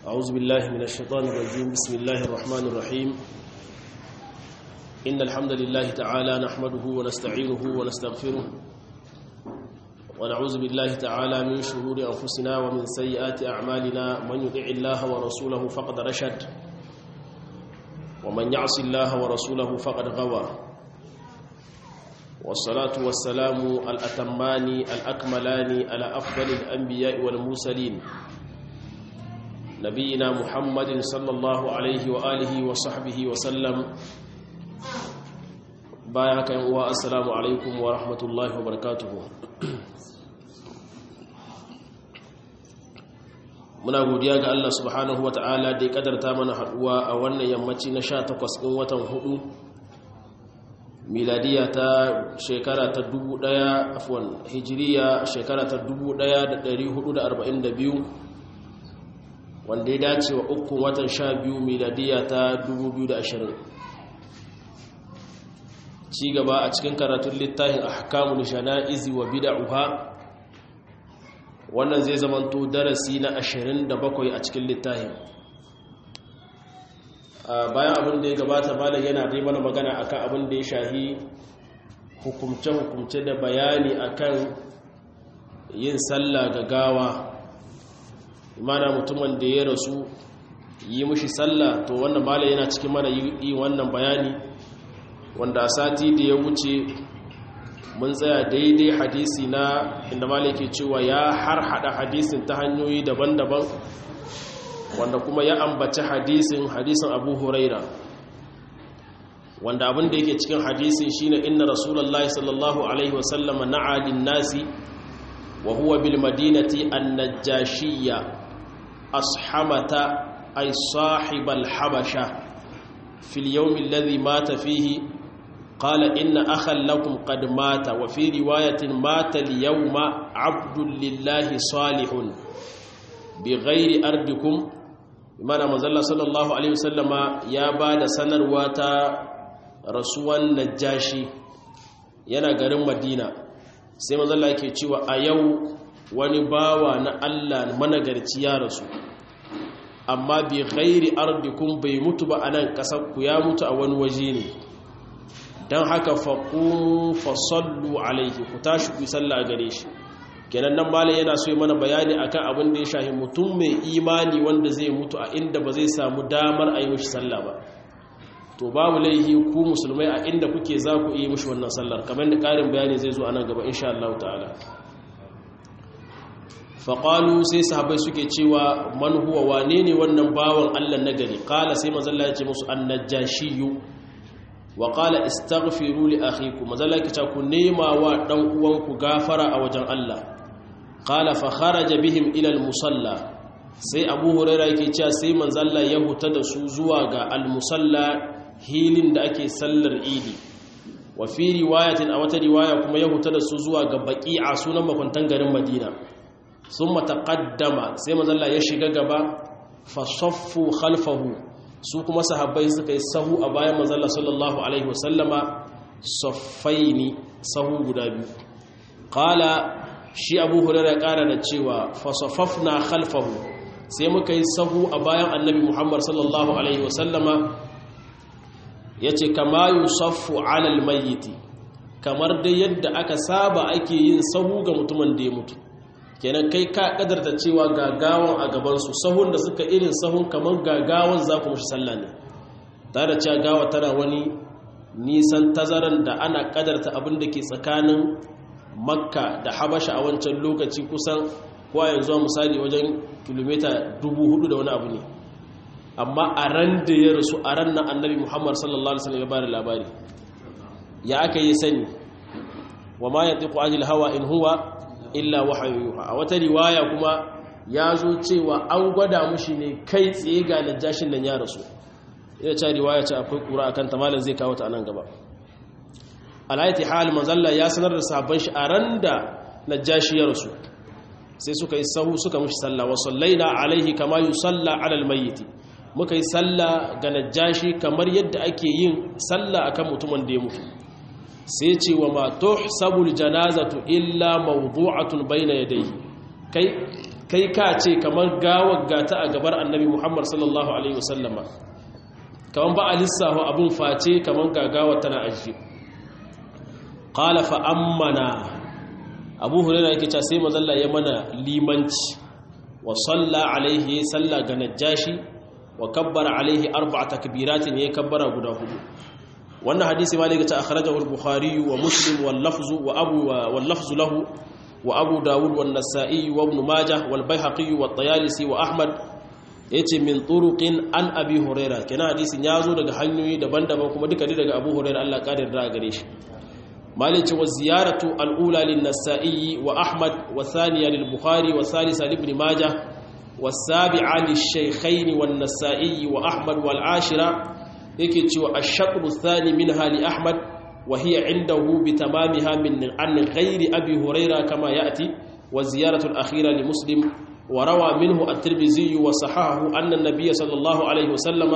أعوذ بالله من الشيطان الرجيم بسم الله الرحمن الرحيم إن الحمد لله تعالى نحمده ونستعينه ونستغفره ونعوذ بالله تعالى من شرور أنفسنا ومن سيئات أعمالنا من يطع الله ورسوله فقد رشد ومن يعص الله ورسوله فقد غوى والصلاة والسلام الأتمان الأكملان على أفضل الأنبياء والمرسلين نبينا محمد صلى الله عليه وآله وصحبه وسلم بايعك والسلام عليكم ورحمة الله وبركاته muna godiya ga Allah subhanahu wa ta'ala da ya kadarta mana haduwa a wannan yammaci na 18 ɗin watan hudu miladiya ta shekara ta 1000 afwan hijiriya shekara ta 1442 wanda ya dace wa ukun watan 12 miladiya ta 2020 ci gaba a cikin karatun littafin ahkamul jana'izi wa bid'uha wannan zai zamanto darasi na 27 a cikin littafin bayan abin da ya gabata malam yana dai mana magana akan abin da ya shahi hukumce-hukumce da bayani akan yin sallah ga gawa imana mutumin da ya rasu yi mushi sallah to wannan malam yana cikin mana yi wannan bayani wanda a sati da ya wuce mun tsaya daidai hadisi na inda malaki cewa ya har hada hadisin ta hanyoyi daban-daban wanda kuma ya ambaci hadisin hadisin abu huraira wanda abin da yake cikin hadisin shine inna rasulullahi sallallahu alaihi wasallama na'alin nasi wa huwa bil madinati an-najashiyya ashamata ay sahibal habasha fil yawm alladhi mata fihi قال إن أخا لكم قد مات وفي رواية مات اليوم عبد لله صالح بغير أرضكم بمعنى مزالة صلى الله عليه وسلم يا بعد سنر واتا رسول نجاشي yana garin madina sai mazalla ke cewa a yau wani bawa na allah managarci ya rasu amma bi ghairi ardikum bai mutu ba a nan ƙasar ku ya mutu a wani waje ne don haka faƙun fasallu alaihi ku tashi ku sallah gare shi kenan nan malam yana so yi mana bayani akan abin da ya shahi mutum mai imani wanda zai mutu a inda ba zai samu damar a yi mishi sallah ba to babu laihi ku musulmai a inda kuke za ku yi mishi wannan sallar kamar da ƙarin bayani zai zo a nan gaba insha Allah ta'ala faƙalu sai sahabai suke cewa man huwa wane ne wannan bawan Allah na gari ƙala sai mazalla ya ce musu annajashiyu wa qala istaghfiru li akhikum mazalaka ta ku nema wa dan uwanku gafara a wajen Allah qala fa kharaja bihim ila al musalla sai abu huraira yake cewa sai manzalla ya huta da su zuwa ga al musalla hilin da ake sallar idi wa fi riwayatin a wata riwaya kuma ya huta da su zuwa ga baqi'a sunan makwantan garin madina summa taqaddama sai manzalla ya shiga gaba fa saffu khalfahu su kuma sahabbai suka yi sahu a bayan manzala sallallahu alaihi wasallama saffaini sahu guda biyu qala shi abu hurairah kara da cewa fa saffafna khalfahu sai muka yi sahu a bayan annabi muhammad sallallahu alaihi wasallama yace kama yusaffu ala almayyit kamar dai yadda aka saba ake yin sahu ga mutumin da ya mutu kenan kai ka kadarta cewa gagawan a gabansu sahun da suka irin sahun kamar gagawan za ku mashi sallah ne tare da cewa gawa tana wani nisan tazaran da ana kadarta abin da ke tsakanin makka da habasha a wancan lokaci kusan kowa yanzu a misali wajen kilomita dubu hudu da wani abu ne amma a ran da ya rasu a ran na annabi muhammad sallallahu alaihi wasallam ya bada labari ya aka yi sani wa ma yantiqu anil hawa in huwa illa wahayoyuha a wata riwaya kuma ya zo cewa an gwada mushi ne kai tsaye ga najashin nan ya rasu ina ce riwaya ce akwai kura akan ta malam zai kawo ta anan gaba alayati hal manzalla ya sanar da sahabban shi a ran da najashi ya rasu sai suka yi sahu suka mushi sallah wa sallaina alaihi kama yusalla ala almayyit muka yi sallah ga najashi kamar yadda ake yin sallah akan mutumin da ya mutu sai ce wa ma tuhsabul janazatu illa mawdu'atun bayna yadayhi kai kai ka ce kamar gawar gata a gabar annabi muhammad sallallahu alaihi wasallama kamar ba a lissafa abin face kamar gagawar tana ajiye qala fa ammana abu hurairah yake cewa sai mazalla ya mana limanci wa salla alaihi salla ga najashi wa kabbara alaihi arba'a takbiratin ya kabbara guda hudu wannan hadisi ma daga ta akhrajahu al-bukhari wa muslim wal lafzu wa abu wal lafzu lahu wa abu dawud wan nasa'i wa ibn majah wal baihaqi wa at-tayalisi wa ahmad yace min turuqin an abi hurairah kenan hadisin ya zo daga hanyoyi daban-daban kuma duka daga abu hurairah Allah kadir da gare shi مالك والزيارة الأولى للنسائي وأحمد والثانية للبخاري والثالثة لابن ماجه والسابعة للشيخين والنسائي وأحمد والعاشرة يكتشو الشطر الثاني منها لأحمد وهي عنده بتمامها من عن غير أبي هريرة كما يأتي والزيارة الأخيرة لمسلم وروى منه الترمذي وصححه أن النبي صلى الله عليه وسلم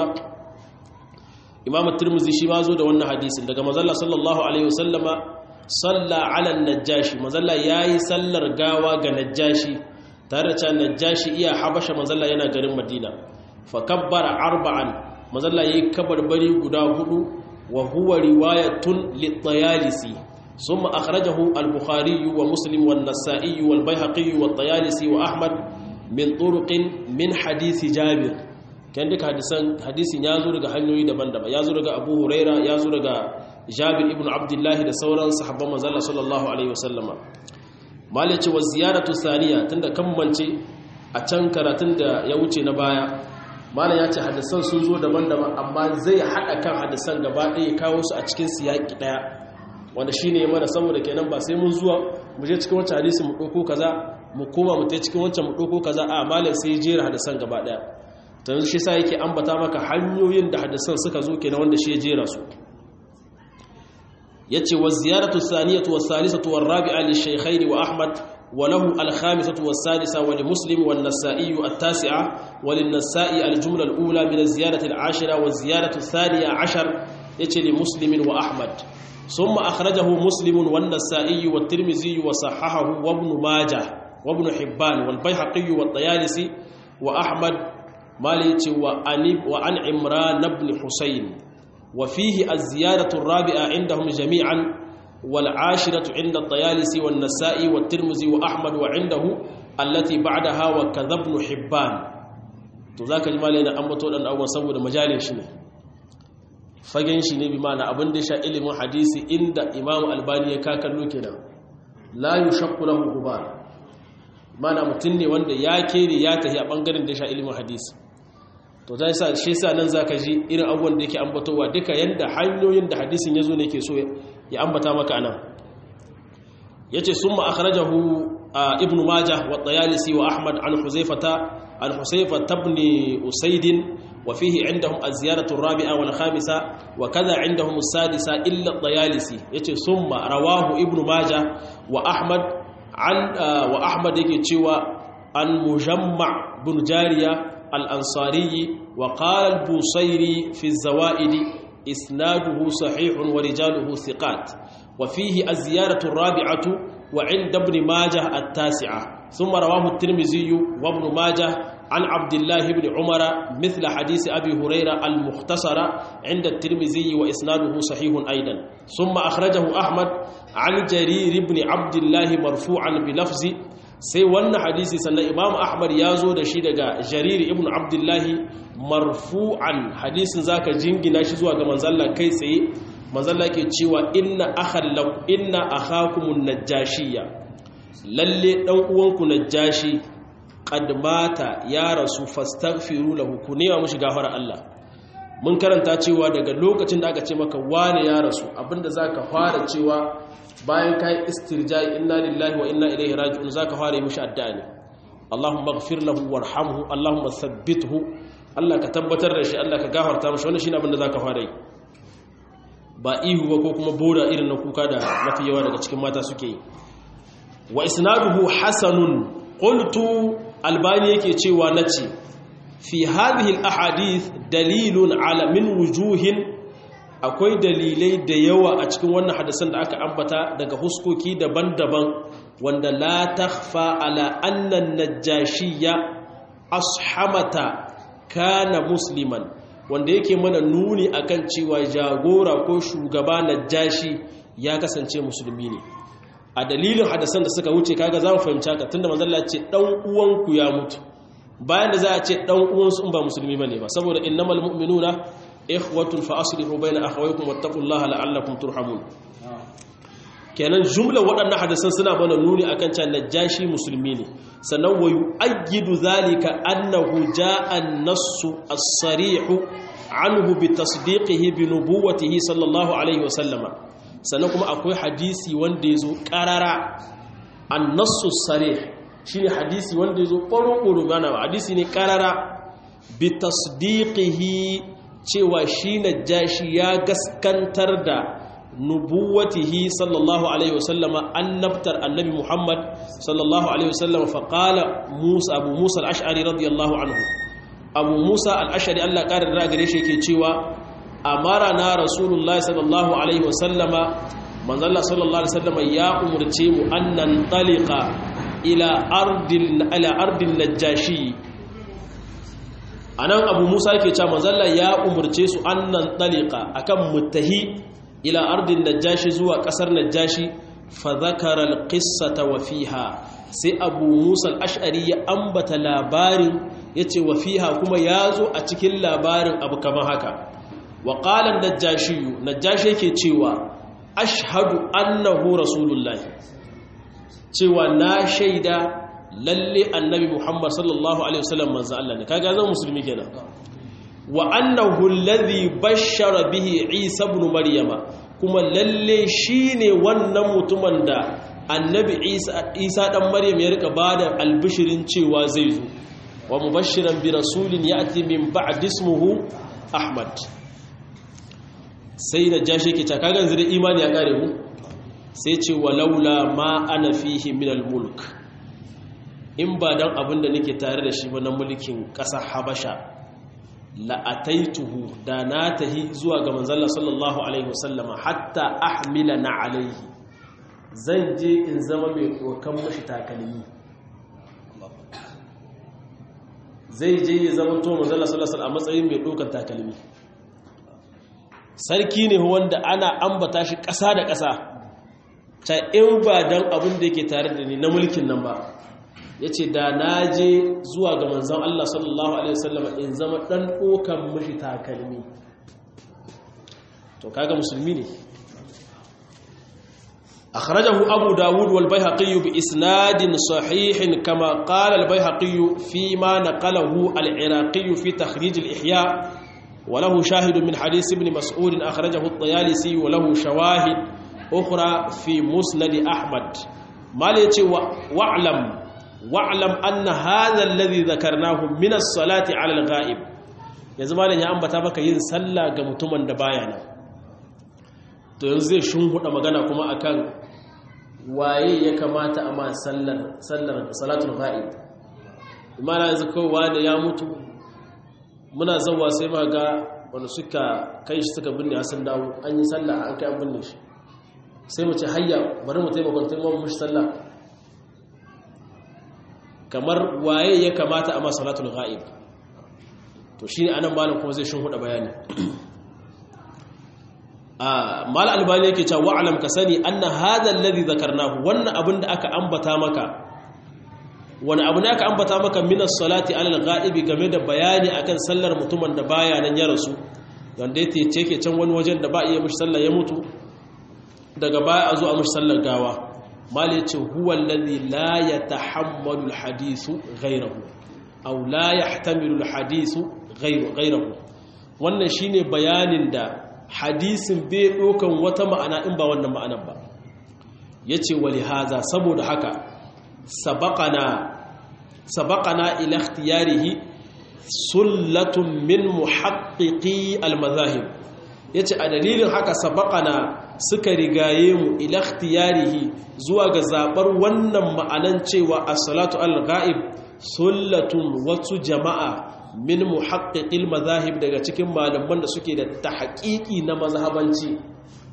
imam at-tirmidhi shi ma zo da wannan hadisin daga mazalla sallallahu alaihi wasallama salla ala najashi mazalla yayi sallar gawa ga najashi tare da cewa najashi iya habasha mazalla yana garin madina fa kabbara arba'an mazalla yayi kabarbari guda hudu wa huwa riwayatun lit-tayalisi ثم أخرجه البخاري ومسلم والنسائي والبيهقي والطيالسي وأحمد من طرق من حديث جابر kan duka hadisin ya zo daga hanyoyi daban-daban ya zo daga abu huraira ya zo daga jabir ibn abdullahi da sauran sahabban manzala sallallahu alaihi wasallama malice wa ziyaratu saniya tunda kammance a can karatun da ya wuce na baya malam ya ce hadisan sun zo daban-daban amma zai haɗa kan hadisan gaba ɗaya kawo su a cikin siyaki ɗaya wanda shi ne mana saboda kenan ba sai mun zuwa mu je cikin wancan hadisi mu ɗauko kaza mu koma mu ta cikin wancan mu ɗauko kaza a malam sai jera hadisan gaba ɗaya ta yanzu shi sa yake ambata maka hanyoyin da hadisan suka zo kenan wanda shi ya jera su yace wa ziyaratu thaniyatu was salisatu war rabi'a li shaykhayn wa ahmad wa lahu al khamisatu was sadisa wa li muslim wan nasa'i at tasi'a wa lin nasa'i al jumla al ula min al ziyarati al ashira wa ziyaratu thaniya ashar yace li muslim wa ahmad ثم أخرجه مسلم والنسائي والترمذي وصححه وابن ماجه وابن حبان والبيهقي والطيالسي وأحمد مالك وعن عمران بن حسين وفيه الزيادة الرابعة عندهم جميعا والعاشرة عند الطيالسي والنسائي والترمذي وأحمد وعنده التي بعدها وكذا ابن حبان تذاك المالين أمتون أن أول سبب مجال شنو fagen shi ne bi mana abin da sha ilimin hadisi inda imamu albani ya kakallo kenan la yushakku lahu gubar mana mutum ne wanda ya kere ya tafi a bangaren da sha ilimin hadisi to zai sa shi sa nan zaka ji irin abubuwan da yake ambatowa duka yanda hanyoyin da hadisin yazo ne yake so ya ambata maka anan yace summa akhrajahu ibnu majah wa tayalisi wa ahmad an huzaifata an huzaifata ibn usayd wa fihi indahum az-ziyaratu ar-rabi'a wal khamisa wa kadha indahum as-sadisa illa at-tayalisi yace summa rawahu ibnu majah wa ahmad an wa ahmad yake cewa an mujamma bin jariya al-ansari wa qala al-busairi fi az-zawaid isnaduhu sahihun wa rijaluhu thiqat wa fihi az-ziyaratu ar-rabi'atu wa 'inda ibn majah at-tasi'ah thumma rawahu at-tirmidhi wa ibn majah عن عبد الله بن عمر مثل حديث أبي هريرة المختصر عند الترمذي وإسناده صحيح أيضا ثم أخرجه أحمد عن جرير بن عبد الله مرفوعا بلفظ sai wannan hadisi sannan imam ahmad ya zo da shi daga jarir ibn abdullahi marfu'an hadisin zaka jingina shi zuwa ga manzalla kai tsaye manzalla ke cewa inna akhallaku inna akhakumun najashiyya lalle dan uwanku najashi qad mata ya rasu fastaghfiru lahu ku nema mushi gafara Allah mun karanta cewa daga lokacin da aka ce maka wane ya rasu abinda zaka fara cewa bayan kai istirja'i inna lillahi wa inna ilaihi raji'un zaka fara yi mushi addu'a ne Allahumma ighfir lahu warhamhu Allahumma thabbithu Allah ka tabbatar da shi Allah ka gafarta mishi wannan shine abinda zaka fara yi ba ihu ba ko kuma boda irin na kuka da mafi yawa daga cikin mata suke yi wa isnaduhu hasanun qultu albani yake cewa nace fi hadhihi alahadith dalilun ala min wujuhin akwai dalilai da yawa a cikin wannan hadisan da aka ambata daga huskoki daban-daban wanda la takhfa ala annan najashiyya ashamata kana musliman wanda yake mana nuni akan cewa jagora ko shugaba najashi ya kasance musulmi ne a dalilin hadasan da suka wuce kaga za mu fahimci haka tunda manzon Allah ce dan uwanku ya mutu bayan da za a ce dan uwansu in ba musulmi bane ba saboda innamal mu'minuna ikhwatun fa aslihu bayna akhawaykum wattaqullaha la'allakum turhamun kenan jumla waɗannan hadisan suna bana nuni akan cewa najashi musulmi ne sannan wa yu'ayyidu zalika annahu ja'a an-nassu as-sarihu anhu bi tasdiqihi bi nubuwwatihi sallallahu alaihi wa sallama sannan kuma akwai hadisi wanda yazo qarara an-nassu as-sarih shine hadisi wanda yazo ƙoro-ƙoro bana hadisi ne qarara bi tasdiqihi cewa shi najashi ya gaskantar da nubuwatihi sallallahu alaihi wasallama annabtar annabi Muhammad sallallahu alaihi wasallama faqala Musa Abu Musa al-Ash'ari radiyallahu anhu Abu Musa al-Ash'ari Allah ƙarar da gare shi yake cewa amarana Rasulullahi sallallahu alaihi wasallama manzalla sallallahu alaihi wasallama ya umurce mu annan taliqa ila ardil ila ardil najashi anan Abu Musa yake cewa manzalla ya umurce su annan taliqa akan mutahi ila ardin najashi zuwa kasar najashi fa zakara alqissata wa fiha sai abu musa al-ash'ari ya ambata labarin yace wa fiha kuma yazo a cikin labarin abu kamar haka wa qala najashi najashi yake cewa ashhadu annahu rasulullahi cewa na shaida lalle annabi muhammad sallallahu alaihi wasallam manzo Allah ne kaga zan musulmi kenan wa annahu alladhi bashara bihi Isa ibn Maryama kuma lalle shine wannan mutumin da annabi Isa Isa dan Maryam ya rika bada albishirin cewa zai zo wa mubashiran bi rasulin ya'ti min ba'd ismuhu Ahmad sai da jashi ke taka ganzu da imani ya kare mu sai ce walaula ma ana fihi min al-mulk in ba dan abin da nake tare da shi ba na mulkin ƙasar Habasha la'ataituhu da na tahi zuwa ga manzalla sallallahu alaihi wasallama hatta ahmila na alaihi zan je in zama mai ɗokan mashi takalmi zai je ya zama to manzalla sallallahu a matsayin mai ɗokan takalmi sarki ne wanda ana ambata shi ƙasa da ƙasa ta in ba don abin da yake tare da ni na mulkin nan ba ya ce da na je zuwa ga manzan Allah sallallahu Alaihi wasallam in zama ɗan ɗokan mashi takalmi to kaga musulmi ne akhrajahu abu dawud wal bayhaqi bi isnadin sahihin kama qala al bayhaqi fi ma naqalahu al iraqi fi takhrij al ihya wa lahu shahid min hadith ibn mas'ud akhrajahu at tayalisi wa lahu shawahid ukhra fi musnad ahmad mal yace wa'lam wa'lam anna hadha alladhi dhakarnahu min as-salati 'ala al-ghaib yanzu malam ya ambata maka yin sallah ga mutumin da baya nan to yanzu zai shunhuda magana kuma akan waye ya kamata a ma sallar sallar salatul ghaib imana yanzu kowa da ya mutu muna zawa sai ma ga wanda suka kai shi suka binne sun dawo an yi sallah an kai an binne shi sai mu ce hayya bari mu taimakon taimakon mushi sallah kamar waye ya kamata a masalatul ghaib to shine anan malam kuma zai shin huda bayani ah mal albani yake cewa wa'lam ka sani anna hadha alladhi dhakarnahu wannan abin da aka ambata maka wani abu ne aka ambata maka min as-salati ala al-ghaib game da bayani akan sallar mutumin da baya nan ya rasu wanda yake ce can wani wajen da ba iya mishi sallar ya mutu daga baya a zo a mishi sallar gawa mal yace huwa alladhi la yatahammalu alhadithu ghayrahu aw la yahtamilu alhadithu ghayrahu wannan shine bayanin da hadisin bai dokan wata ma'ana in ba wannan ma'anar ba yace wali haza saboda haka sabaqana sabaqana ila ikhtiyarihi sullatun min muhaqqiqi almadhahib yace a dalilin haka sabaqana suka rigaye mu ila ikhtiyarihi zuwa ga zabar wannan ma'anan cewa as-salatu al-ghaib sullatun wasu jama'a min muhaqqiqil madahib daga cikin malaman da suke da tahqiqi na mazhabanci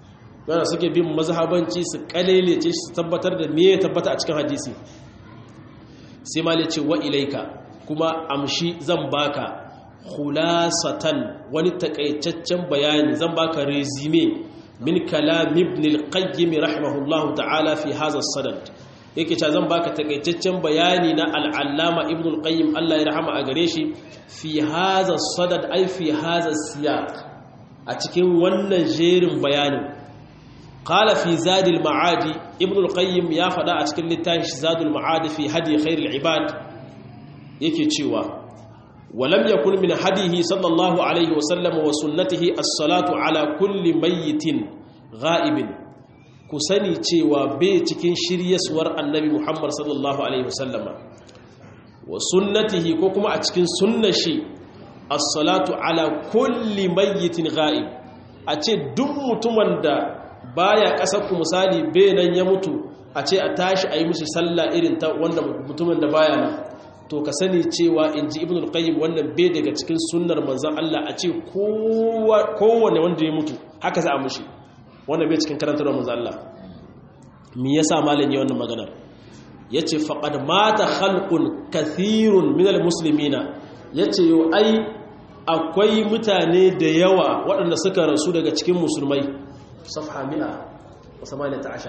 yana suke bin mazhabanci su kalelece su tabbatar da me ya tabbata a cikin hadisi sai ma ce wa ilaika kuma amshi zan baka khulasatan wani takaitaccen bayani zan baka resume min kalam ibn al-qayyim rahimahullahu ta'ala fi hadha as-sadad yake cewa zan baka takaitaccen bayani na al-allama ibn al-qayyim Allah ya rahama a gare shi fi hadha as-sadad ai fi hadha as-siyaq a cikin wannan jerin bayanin qala fi zad al-ma'adi ibn al-qayyim ya fada a cikin littafin zad al-ma'adi fi hadi khair al-ibad yake cewa ولم يكن من هديه صلى الله عليه وسلم وسنته الصلاة على كل ميت غائب كسني cewa bai cikin shiryaswar annabi Muhammad sallallahu alaihi wasallama wa sunnatihi ko kuma a cikin sunnar shi as-salatu ala kulli mayyitin ghaib a ce duk mutumin da baya kasar ku misali bai nan ya mutu a ce a tashi a yi mishi sallah irin ta wanda mutumin da baya nan to ka sani cewa in ji ibn al-qayyim wannan bai daga cikin sunnar manzon Allah a ce kowane wanda ya mutu haka za a mushi wannan bai cikin karantar manzon Allah me yasa malam ya wannan maganar yace faqad mata khalqun kathirun min al-muslimina yace yo ai akwai mutane da yawa waɗanda suka rasu daga cikin musulmai safha 118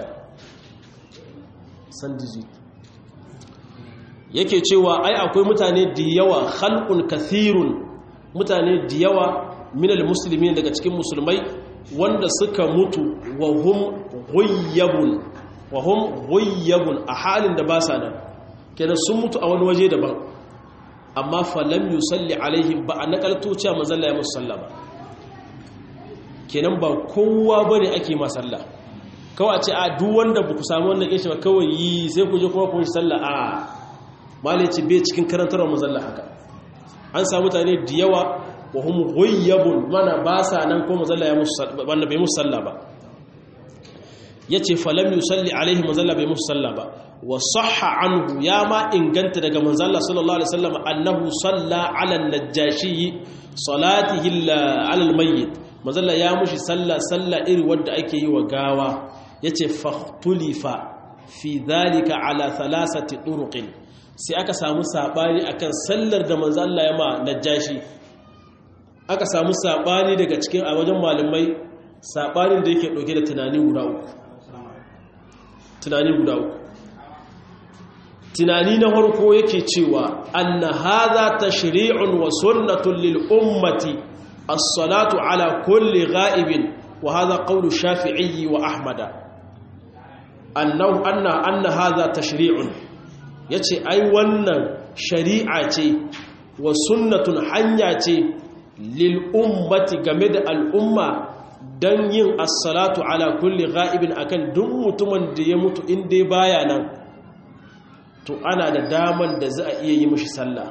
san digit yake cewa ai akwai mutane da yawa khalqun kathirun mutane da yawa minal muslimin daga cikin musulmai wanda suka mutu wa hum ghayyabun wa hum ghayyabun a halin da ba sa nan kenan sun mutu a wani waje daban amma falam yusalli alaihim ba a nakalto cewa manzon ya musu sallah ba kenan ba kowa bane ake ma sallah kawai a ce a duk wanda ba ku samu wannan kishi ba kawai yi sai ku je kuma ku yi sallah a malici bai cikin karantar mazalla haka an samu mutane da yawa wa hum ghayyabun mana ba sa nan ko mazalla ya musu wanda bai musu sallah ba yace falam yusalli alaihi mazalla bai musu sallah ba wa sahha anhu ya ma inganta daga manzalla sallallahu alaihi wasallam annahu salla ala an-najashi salatihi ala al-mayyit mazalla ya mushi sallah sallah iri wanda ake yi wa gawa yace fahtulifa fi dhalika ala thalathati turuqin sai aka samu sabani akan sallar da manzo Allah ya ma najashi aka samu sabani daga cikin a wajen malamai sabanin da yake dauke da tunani guda uku tunani guda uku tunani na farko yake cewa anna hadha tashri'un wa sunnatun lil ummati as-salatu ala kulli ghaibin wa hadha qawlu shafi'i wa ahmada annahu anna anna hadha tashri'un ya ce ai wannan shari'a ce wa sunnatun hanya ce lil'ummati game da al'umma don yin assalatu ala kulli ga'ibin akan duk mutumin da ya mutu inda baya nan to ana da daman da za a iya yi mashi sallah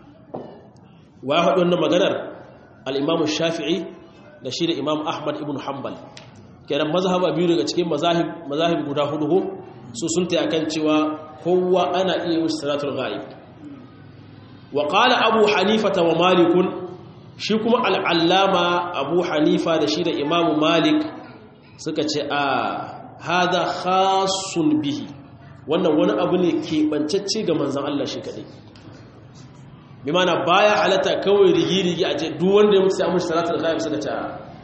wa ya haɗu wannan maganar al'imamu shafi'i da shi da imam ahmad ibn hanbal kenan mazhaba biyu daga cikin mazahib guda hudu su sun ta kan cewa kowa ana iya musu salatul ghaib wa qala abu hanifa wa malik shi kuma al'allama abu hanifa da shi da imam malik suka ce a hada khasun bihi wannan wani abu ne keɓancacce ga manzan Allah shi kaɗai bi mana baya halatta kawai rigi-rigi a ce duk wanda ya mutu sai amurci salatul ghaib suka ce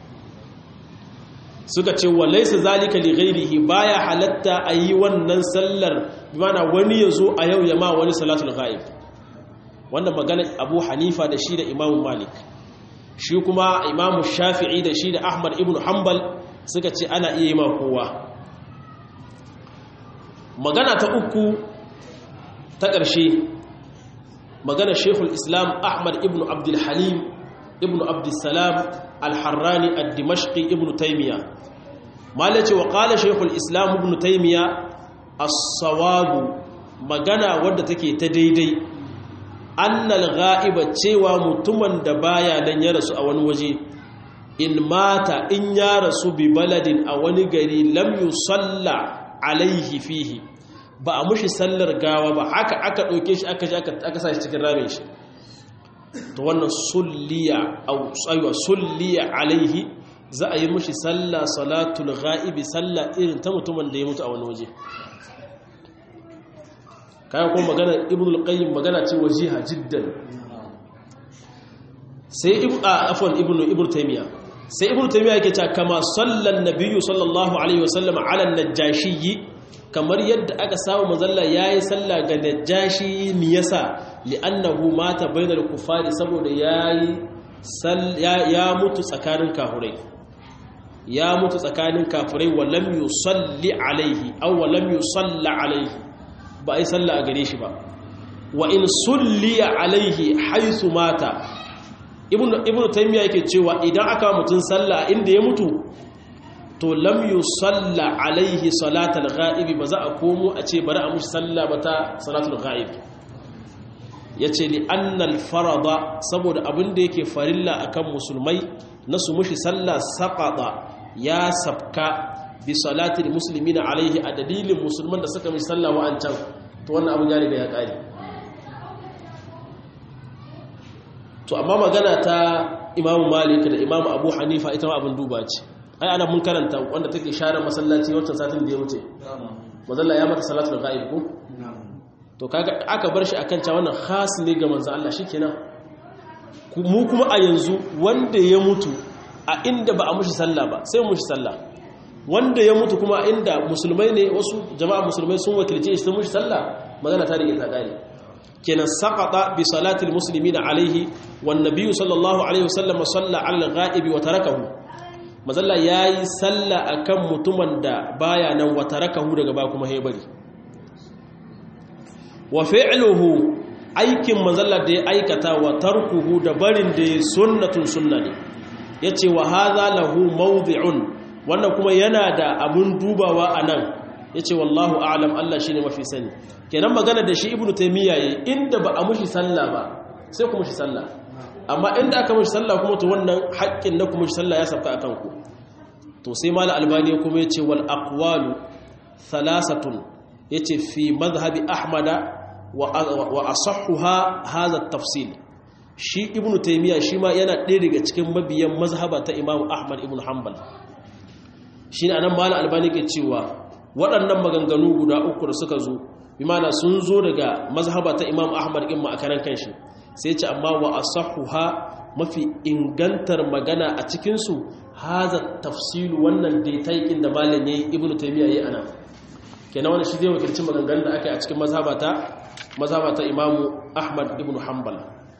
suka ce wa laisa zalika li ghairihi baya halatta ayi wannan sallar bimana wani yazo a yau ya ma wani salatul ghaib wannan magana Abu Hanifa da shi da Imam Malik shi kuma Imam Shafi'i da shi da Ahmad ibn Hanbal suka ce ana iya yi ma kowa magana ta uku ta ƙarshe magana Sheikhul Islam Ahmad ibn Abdul Halim ibn Abdul Salam al-Harrani ad-Dimashqi ibn Taymiyyah malace wa qala Sheikhul Islam ibn Taymiyyah as-sawabu magana wadda take ta daidai annal ghaiba cewa mutumin da baya nan ya rasu a wani waje in mata in ya rasu bi baladin a wani gari lam yusalla alaihi fihi ba a mushi sallar gawa ba haka aka ɗauke shi aka aka sa shi cikin ramin shi to wannan sulliya au aywa sulliya alaihi za a yi mushi sallah salatul ghaibi sallah irin ta mutumin da ya mutu a wani waje kayan kuma magana ibn al-qayyim magana ce wajiha jiddan sai ibn afwan ibn ibn taymiya sai ibn taymiya yake cewa kama sallan nabiyyu sallallahu alaihi wasallam ala an-najashi kamar yadda aka samu manzalla yayi sallah ga najashi me yasa li'annahu mata bainal kufari saboda yayi ya mutu tsakanin kafirai ya mutu tsakanin kafirai wa lam yusalli alaihi aw wa lam yusalla alaihi ba ai salla a gare shi ba wa in sulliya alaihi haythu mata ibnu ibnu taymiya yake cewa idan aka mutun salla inda ya mutu to lam yusalla alaihi salatal ghaibi ba za a komo a ce bari a mushi salla ba ta salatul ghaib yace li annal farada saboda abin da yake farilla akan musulmai na su mushi salla saqata ya sabka bi salatil muslimina alaihi a dalilin musulman da suka mishi sallah wa'ancan to wannan abin ya riga ya kare to amma magana ta imamu malik da imamu abu hanifa ita ma abin duba ce ai ana mun karanta wanda take share masallaci wancan satin da ya wuce mazalla ya mata salatul ghaib ko to kaga aka bar shi akan cewa wannan khas ne ga manzon Allah shikenan mu kuma a yanzu wanda ya mutu a inda ba a mushi sallah ba sai mushi sallah wanda ya mutu kuma inda musulmai ne wasu jama'a musulmai sun wakilce shi sun mushi sallah magana ta rike ta kare kenan saqata bi salatil muslimina alaihi wan nabiyyu sallallahu alaihi wasallam salla ala al-ghaibi wa tarakahu mazalla yayi sallah akan mutumin da baya nan wa tarakahu daga ba kuma hay bari wa fi'luhu aikin mazalla da ya aikata wa tarkuhu da barin da sunnatun sunna ne yace wa hadha lahu mawdi'un wannan kuma yana da abun dubawa anan yace wallahu a'lam Allah shine mafi sani kenan magana da shi ibnu taymiya yayi inda ba a mushi sallah ba sai ku mushi sallah amma inda aka mushi sallah kuma to wannan haƙƙin na ku mushi sallah ya sabka akan ku to sai mal albani kuma yace wal aqwalu thalathatun yace fi madhhabi ahmada wa wa asahhuha hadha at-tafsil shi ibnu taymiya shi ma yana ɗaya daga cikin mabiyan mazhaba ta imamu ahmad ibnu hanbal shine anan mal albani ke cewa waɗannan maganganu guda uku da suka zo bimana sun zo daga mazhaba ta imam ahmad in ma a karan kanshi sai ce amma wa asahuha mafi ingantar magana a cikinsu haza tafsilu wannan daitaikin da malam yayi ibnu taymiya yayi ana kenan wannan shi zai wakilci maganganun da aka yi a cikin mazhaba ta mazhaba ta imam ahmad ibnu hanbal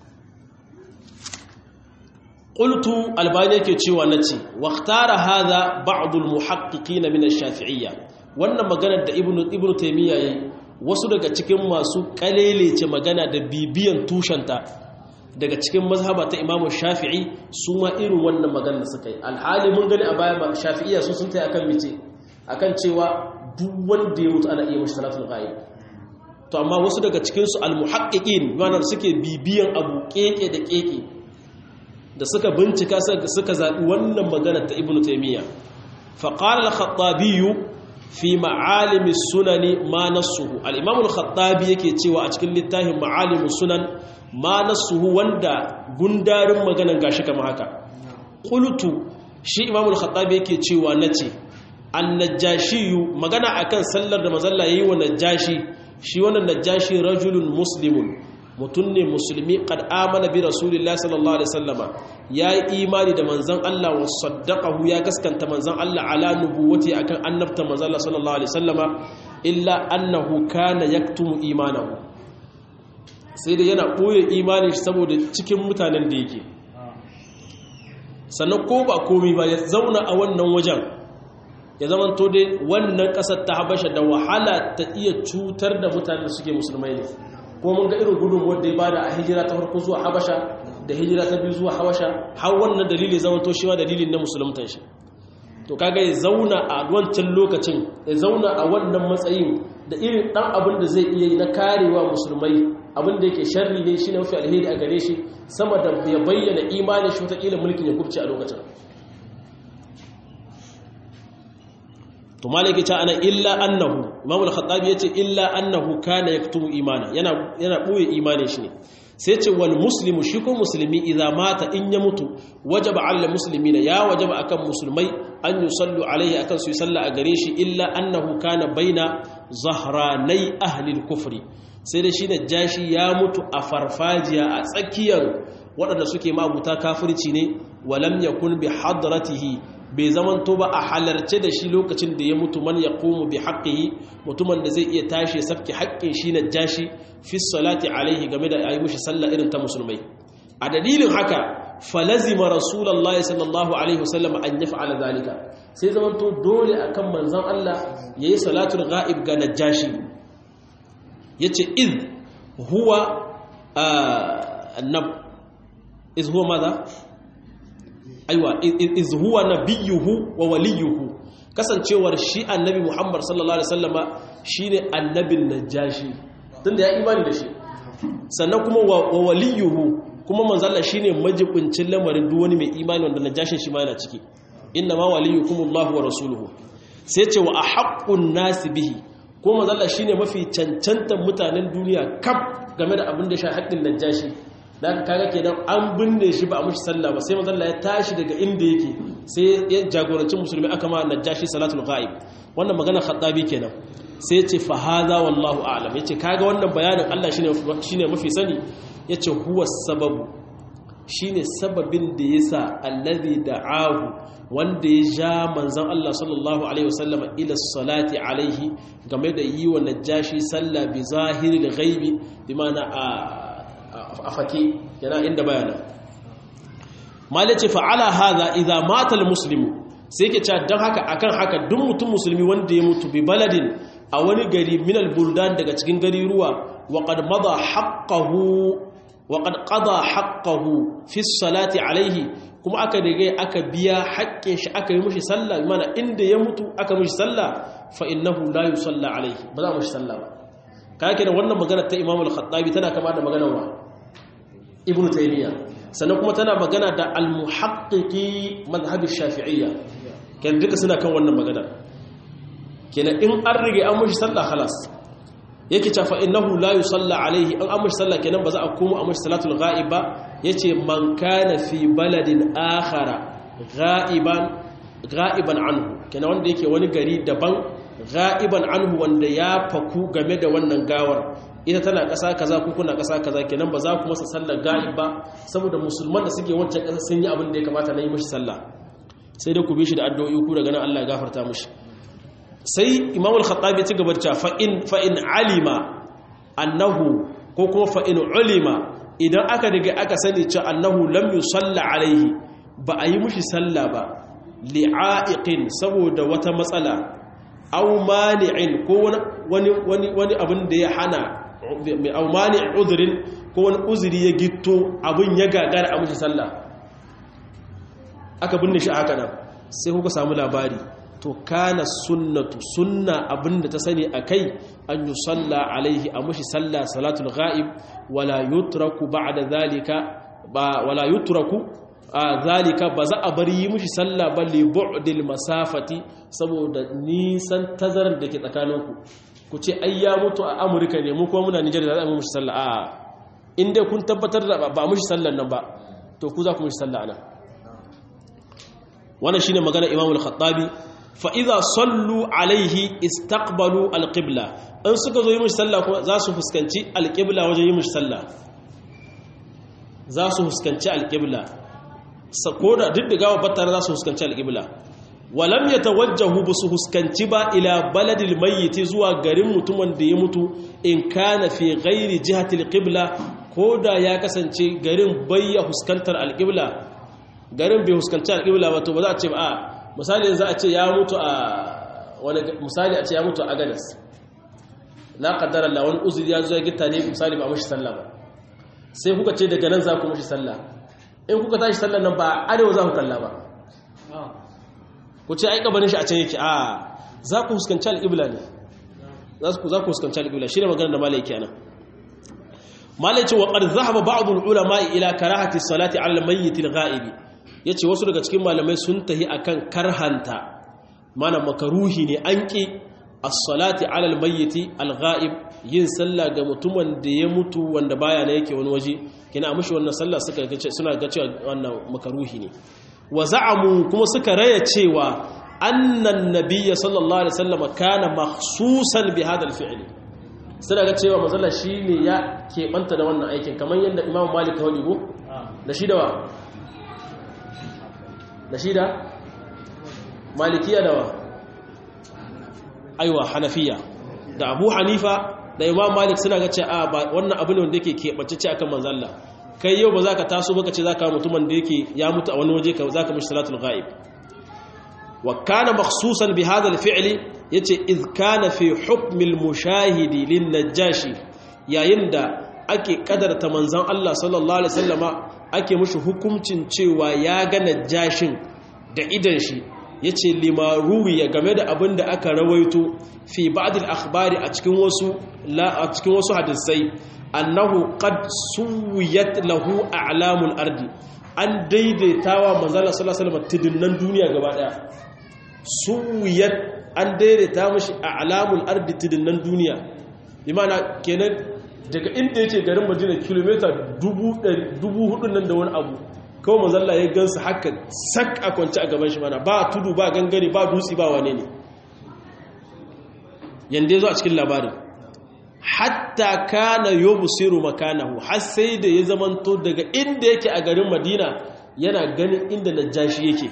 qultu albani yake cewa nace waqtara hadha ba'd almuhaqqiqin min ash-shafi'iyya wannan maganar da ibnu ibnu taymiya yayi wasu daga cikin masu kalelece magana da bibiyan tushenta daga cikin mazhaba ta imamu shafi'i su ma irin wannan magana da suka yi alhali mun gani a baya ba shafi'iyya su sun tai akan mice akan cewa duk wanda ya mutu ana iya mashi salatul ghaib to amma wasu daga cikin su almuhaqqiqin wannan suke bibiyan abu keke da keke da suka bincika suka zabi wannan magana ta ibnu taymiya fa qala al-khattabi fi ma'alimi sunani ma nassuhu al-imam al-khattabi yake cewa a cikin littafin ma'alimus sunan ma nassuhu wanda gundarin maganan gashi kamar haka qultu shi imam al-khattabi yake cewa nace an-najashi magana akan sallar da mazalla yayi wa najashi shi wannan najashi rajulun muslimun mutum ne musulmi kad amana bi rasulillahi sallallahu alaihi wasallama yayi imani da manzon Allah wa saddaqahu ya gaskanta manzon Allah ala nubuwati akan annabta manzon Allah sallallahu alaihi wasallama illa annahu kana yaktumu imanahu sai da yana boye imanin shi saboda cikin mutanen da yake sannan ko ba komai ba ya zauna a wannan wajen ya zama to dai wannan kasar ta habasha da wahala ta iya cutar da mutanen suke musulmai ne ko mun ga irin gudun wanda ya bada a hijira ta farko zuwa habasha da hijira ta biyu zuwa habasha har wannan dalili zama to shi dalilin na musuluntan shi to kaga ya zauna a wancan lokacin ya zauna a wannan matsayin da irin dan abin da zai iya yi na karewa musulmai abin da yake sharri ne shine mafi alheri a gare shi sama da ya bayyana imanin shi wata mulkin ya kubce a lokacin to malaki ta ana illa annahu imam al-khattabi yace illa annahu kana yaktumu imana yana yana boye imanin shi ne sai ce wal muslimu shi ko musulmi idan mata in ya mutu wajaba ala muslimina ya wajaba akan musulmai an yusallu alaihi akan su yi sallah a gare shi illa annahu kana baina zahranai ahli al-kufri sai da shi najashi ya mutu a farfajiya a tsakiyar waɗanda suke mabuta kafirci ne walam yakun bi hadratihi bai zamanto ba a halarce da shi lokacin da ya mutu man ya komu bi haƙƙihi mutumin da zai iya tashi safki haƙƙin shi na jashi fi salati alaihi game da ayi mushi sallah irin ta musulmai a dalilin haka falazima rasulullahi sallallahu alaihi wasallam an yaf'ala zalika sai zamanto dole akan manzon Allah yayi salatul ghaib ga najashi yace id huwa annab iz huwa madha aiwa iz huwa nabiyuhu wa waliyuhu kasancewar shi annabi Muhammad sallallahu alaihi wasallama shine annabin najashi tunda ya imani da shi sannan kuma wa waliyuhu kuma manzo Allah shine majibincin lamarin duk wani mai imani wanda najashin shi ma yana ciki inna ma waliyukumullahu wa rasuluhu sai ce wa ahaqqun nasi bihi ko manzo Allah shine mafi cancantan mutanen duniya kaf game da abin da shi haƙƙin najashi da aka kaga kenan an binne shi ba a mushi sallah ba sai manzon ya tashi daga inda yake sai ya jagoranci musulmi aka ma najashi salatul ghaib wannan magana khattabi kenan sai yace fa hadha wallahu a'lam yace kaga wannan bayanin Allah shine shine mafi sani yace huwa sababu shine sababin da yasa allazi da'ahu wanda ya ja manzon Allah sallallahu alaihi wasallam ila salati alaihi game da yi wa najashi sallah bi zahiril ghaibi bi ma'ana a fake yana inda bayana mali ce fa'ala haza idza mata almuslimu sai ke cewa don haka akan haka duk mutum musulmi wanda ya mutu bi baladin a wani gari min albuldan daga cikin gari ruwa wa qad mada haqqahu wa qad qada haqqahu fi salati alaihi kuma aka rige aka biya haƙƙin shi aka yi mushi sallah mana inda ya mutu aka mushi sallah fa innahu la yusalla alaihi ba za mushi sallah ba kake da wannan magana ta Imam al-Khattabi tana kama da maganar wa Ibn Taymiyyah sannan kuma tana magana da al-muhaqqiqi madhhab ash-Shafi'iyya kenan duka suna kan wannan magana kenan in an rige an mushi sallah khalas yake cewa fa innahu la yusalla alaihi an an mushi sallah kenan ba za a komo a mushi salatul ghaib ba yace man kana fi baladin akhara ghaiban ghaiban anhu kenan wanda yake wani gari daban ga'iban anhu wanda ya faku game da wannan gawar ita tana ƙasa kaza ko kuna ƙasa kaza kenan ba za ku masa sallar ga'ib ba saboda musulman da suke wancan ƙasa sun yi abin da ya kamata na yi mashi sallah sai dai ku bi shi da addu'o'i ku daga nan Allah ya gafarta mashi sai Imam al-Khattabi ya ci gaba da fa in fa in alima annahu ko kuma fa in ulima idan aka riga aka sani cewa annahu lam yusalla alaihi ba a yi mushi sallah ba li'a'iqin saboda wata matsala aw mani'in ko wani wani wani abin da ya hana aw mani' udhrin ko wani uzuri ya gitto abin ya gagara a mushi sallah aka binne shi haka nan sai kuka samu labari to kana sunnatu sunna abinda ta sani akai an yusalla alaihi a mushi sallah salatul ghaib wala yutraku ba'da zalika ba wala yutraku a zalika ba za a bari yi mushi sallah ba li bu'dil masafati saboda nisan tazarar da ke tsakaninku ku ce ai ya mutu a Amurka ne mu kuma muna Nijar da za mu mushi sallah a in dai kun tabbatar da ba mushi sallan nan ba to ku za ku mushi sallah ana wannan shine magana Imam al-Khattabi fa idza sallu alaihi istaqbalu al-qibla in suka zo yi mushi sallah kuma za su fuskanci al-qibla wajen yi mushi sallah za su fuskanci al-qibla ko da duk da gawa battara za su huskanci alƙibla walam ya tawajjahu ba su huskanci ba ila baladil mayyiti zuwa garin mutumin da ya mutu in kana fi ghairi jihatil qibla ko da ya kasance garin bayya huskantar alƙibla garin bai huskanci alƙibla ba to ba za a ce ba a misali za a ce ya mutu a wani misali a ce ya mutu a gadas la qaddara Allah wani uzuri ya zo ya gitta ne misali ba mushi sallah ba sai kuka ce daga nan za ku mushi sallah in kuka tashi sallar nan ba arewa za ku kalla ba ku ce ai kabarin shi a can yake a za ku huskanci al'ibla ne za ku huskanci al'ibla shi ne maganar da malai kenan malai ce wa ƙar zahaba ba'adun ulama ila karahati salati ala mayyit al-ghaibi yace wasu daga cikin malamai sun tahi akan karhanta mana makaruhi ne an ki as-salati ala al-mayyit al-ghaib yin sallah ga mutumin da ya mutu wanda baya na yake wani waje kina mushi wannan sallah suka suna ga cewa wannan makaruhi ne wa za'amu kuma suka raya cewa annan nabiyya sallallahu alaihi wasallam kana makhsusan bi hadha al-fi'l suna ga cewa manzala shine ya keɓanta da wannan aikin kamar yadda imamu malik ya go da shi da wa da shi da malikiya da wa aiwa hanafiya da abu hanifa da imam malik suna ga cewa ba wannan abu ne wanda yake keɓantacce akan manzalla kai yau ba za ka taso baka ce za ka mutumin da yake ya mutu a wani waje ka za ka mishi salatul ghaib wa kana makhsusan bi hadha al-fi'li yace iz kana fi hukm al-mushahidi lin-najashi yayin da ake kadarta manzon Allah sallallahu alaihi wasallama ake mishi hukuncin cewa ya ga najashin da idan shi yace limaruwi ya game da abin da aka rawaito fi ba'd al-akhbari a cikin wasu la a cikin wasu hadisai annahu qad suwiyat lahu a'lamul ardi an daidaitawa manzon Allah sallallahu alaihi wasallam tidinnan duniya gaba daya suwiyat an daidaita mashi a'lamul ardi tidinnan duniya bi ma'ana kenan daga inda yake garin Madina kilomita 4000 nan da wani abu kawai mazalla ya gansu haka sak a kwanci a gaban shi mana ba tudu ba gangare ba dutse ba wane ne yanda ya zo a cikin labarin hatta kana yobsiru makanahu har sai da ya zamanto daga inda yake a garin madina yana ganin inda najashi yake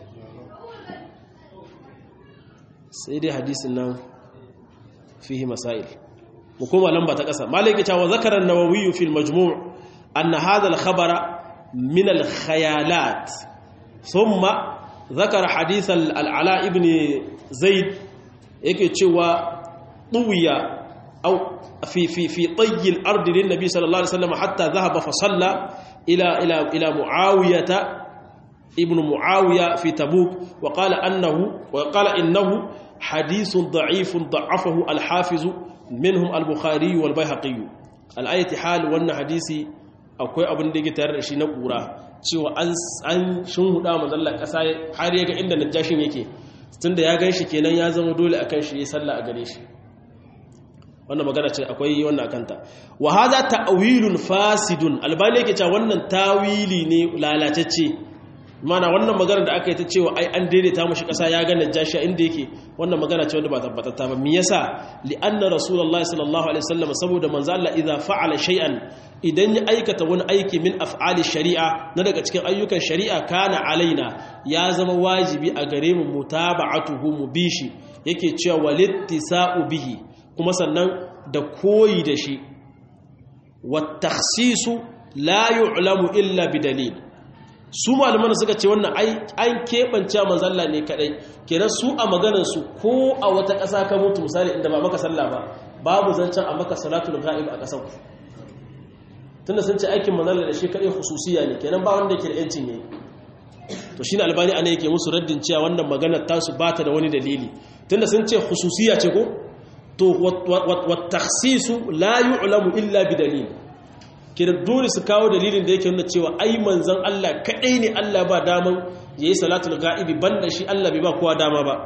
sai dai hadisin nan fihi masail mu koma lamba ta ƙasa malaki ta wa zakara an-nawawi fi al-majmu' anna hadha al-khabara من الخيالات ثم ذكر حديث العلاء ابن زيد yake cewa tuwiya au fi fi fi tayy al-ard lin nabi sallallahu alaihi wasallam hatta dhahaba fa salla ila ila ila muawiyah ibn muawiya fi tabuk wa qala annahu wa qala innahu hadith da'if da'afahu al-hafiz minhum al-bukhari wal bayhaqi al-ayati hal wannan hadisi akwai abin da yake tare da shi na ƙura cewa an shin huda mazalla ƙasa har ya ga inda najashin yake tun da ya gan shi kenan ya zama dole akan shi ya salla a gare shi wannan magana ce akwai wannan akanta wa hadha ta'wilun fasidun albani yake cewa wannan tawili ne lalatacce mana wannan magana da aka yi ta cewa ai an daidaita mashi ƙasa ya ga najashi inda yake wannan magana ce wanda ba tabbatatta ba me yasa li'anna rasulullahi sallallahu alaihi wasallam saboda manzo Allah idza fa'ala shay'an idan ya aikata wani aiki min af'ali shari'a na daga cikin ayyukan shari'a kana alaina ya zama wajibi a gare mu mutaba'atuhu mu bishi yake cewa walittisa'u bihi kuma sannan da koyi da shi wat takhsisu la yu'lamu illa bidalil su malaman suka ce wannan an keɓance manzalla ne kaɗai kenan su a maganarsu ko a wata ƙasa ka mutu misali inda ba maka sallah ba babu zancen a maka salatul ga'ib a ƙasar tunda sun ce aikin manzalla da shi kaɗai hususiya ne kenan ba wanda ke da yancin ne to shi ne albani ana yake musu raddin cewa wannan maganar tasu ba ta da wani dalili tunda sun ce hususiya ce ko to wa takhsisu la yu'lamu illa bi dalil kira dole su kawo dalilin da yake nuna cewa ai manzon Allah kadai ne Allah ba daman yayi salatul ga'ibi banda shi Allah bai ba kowa dama ba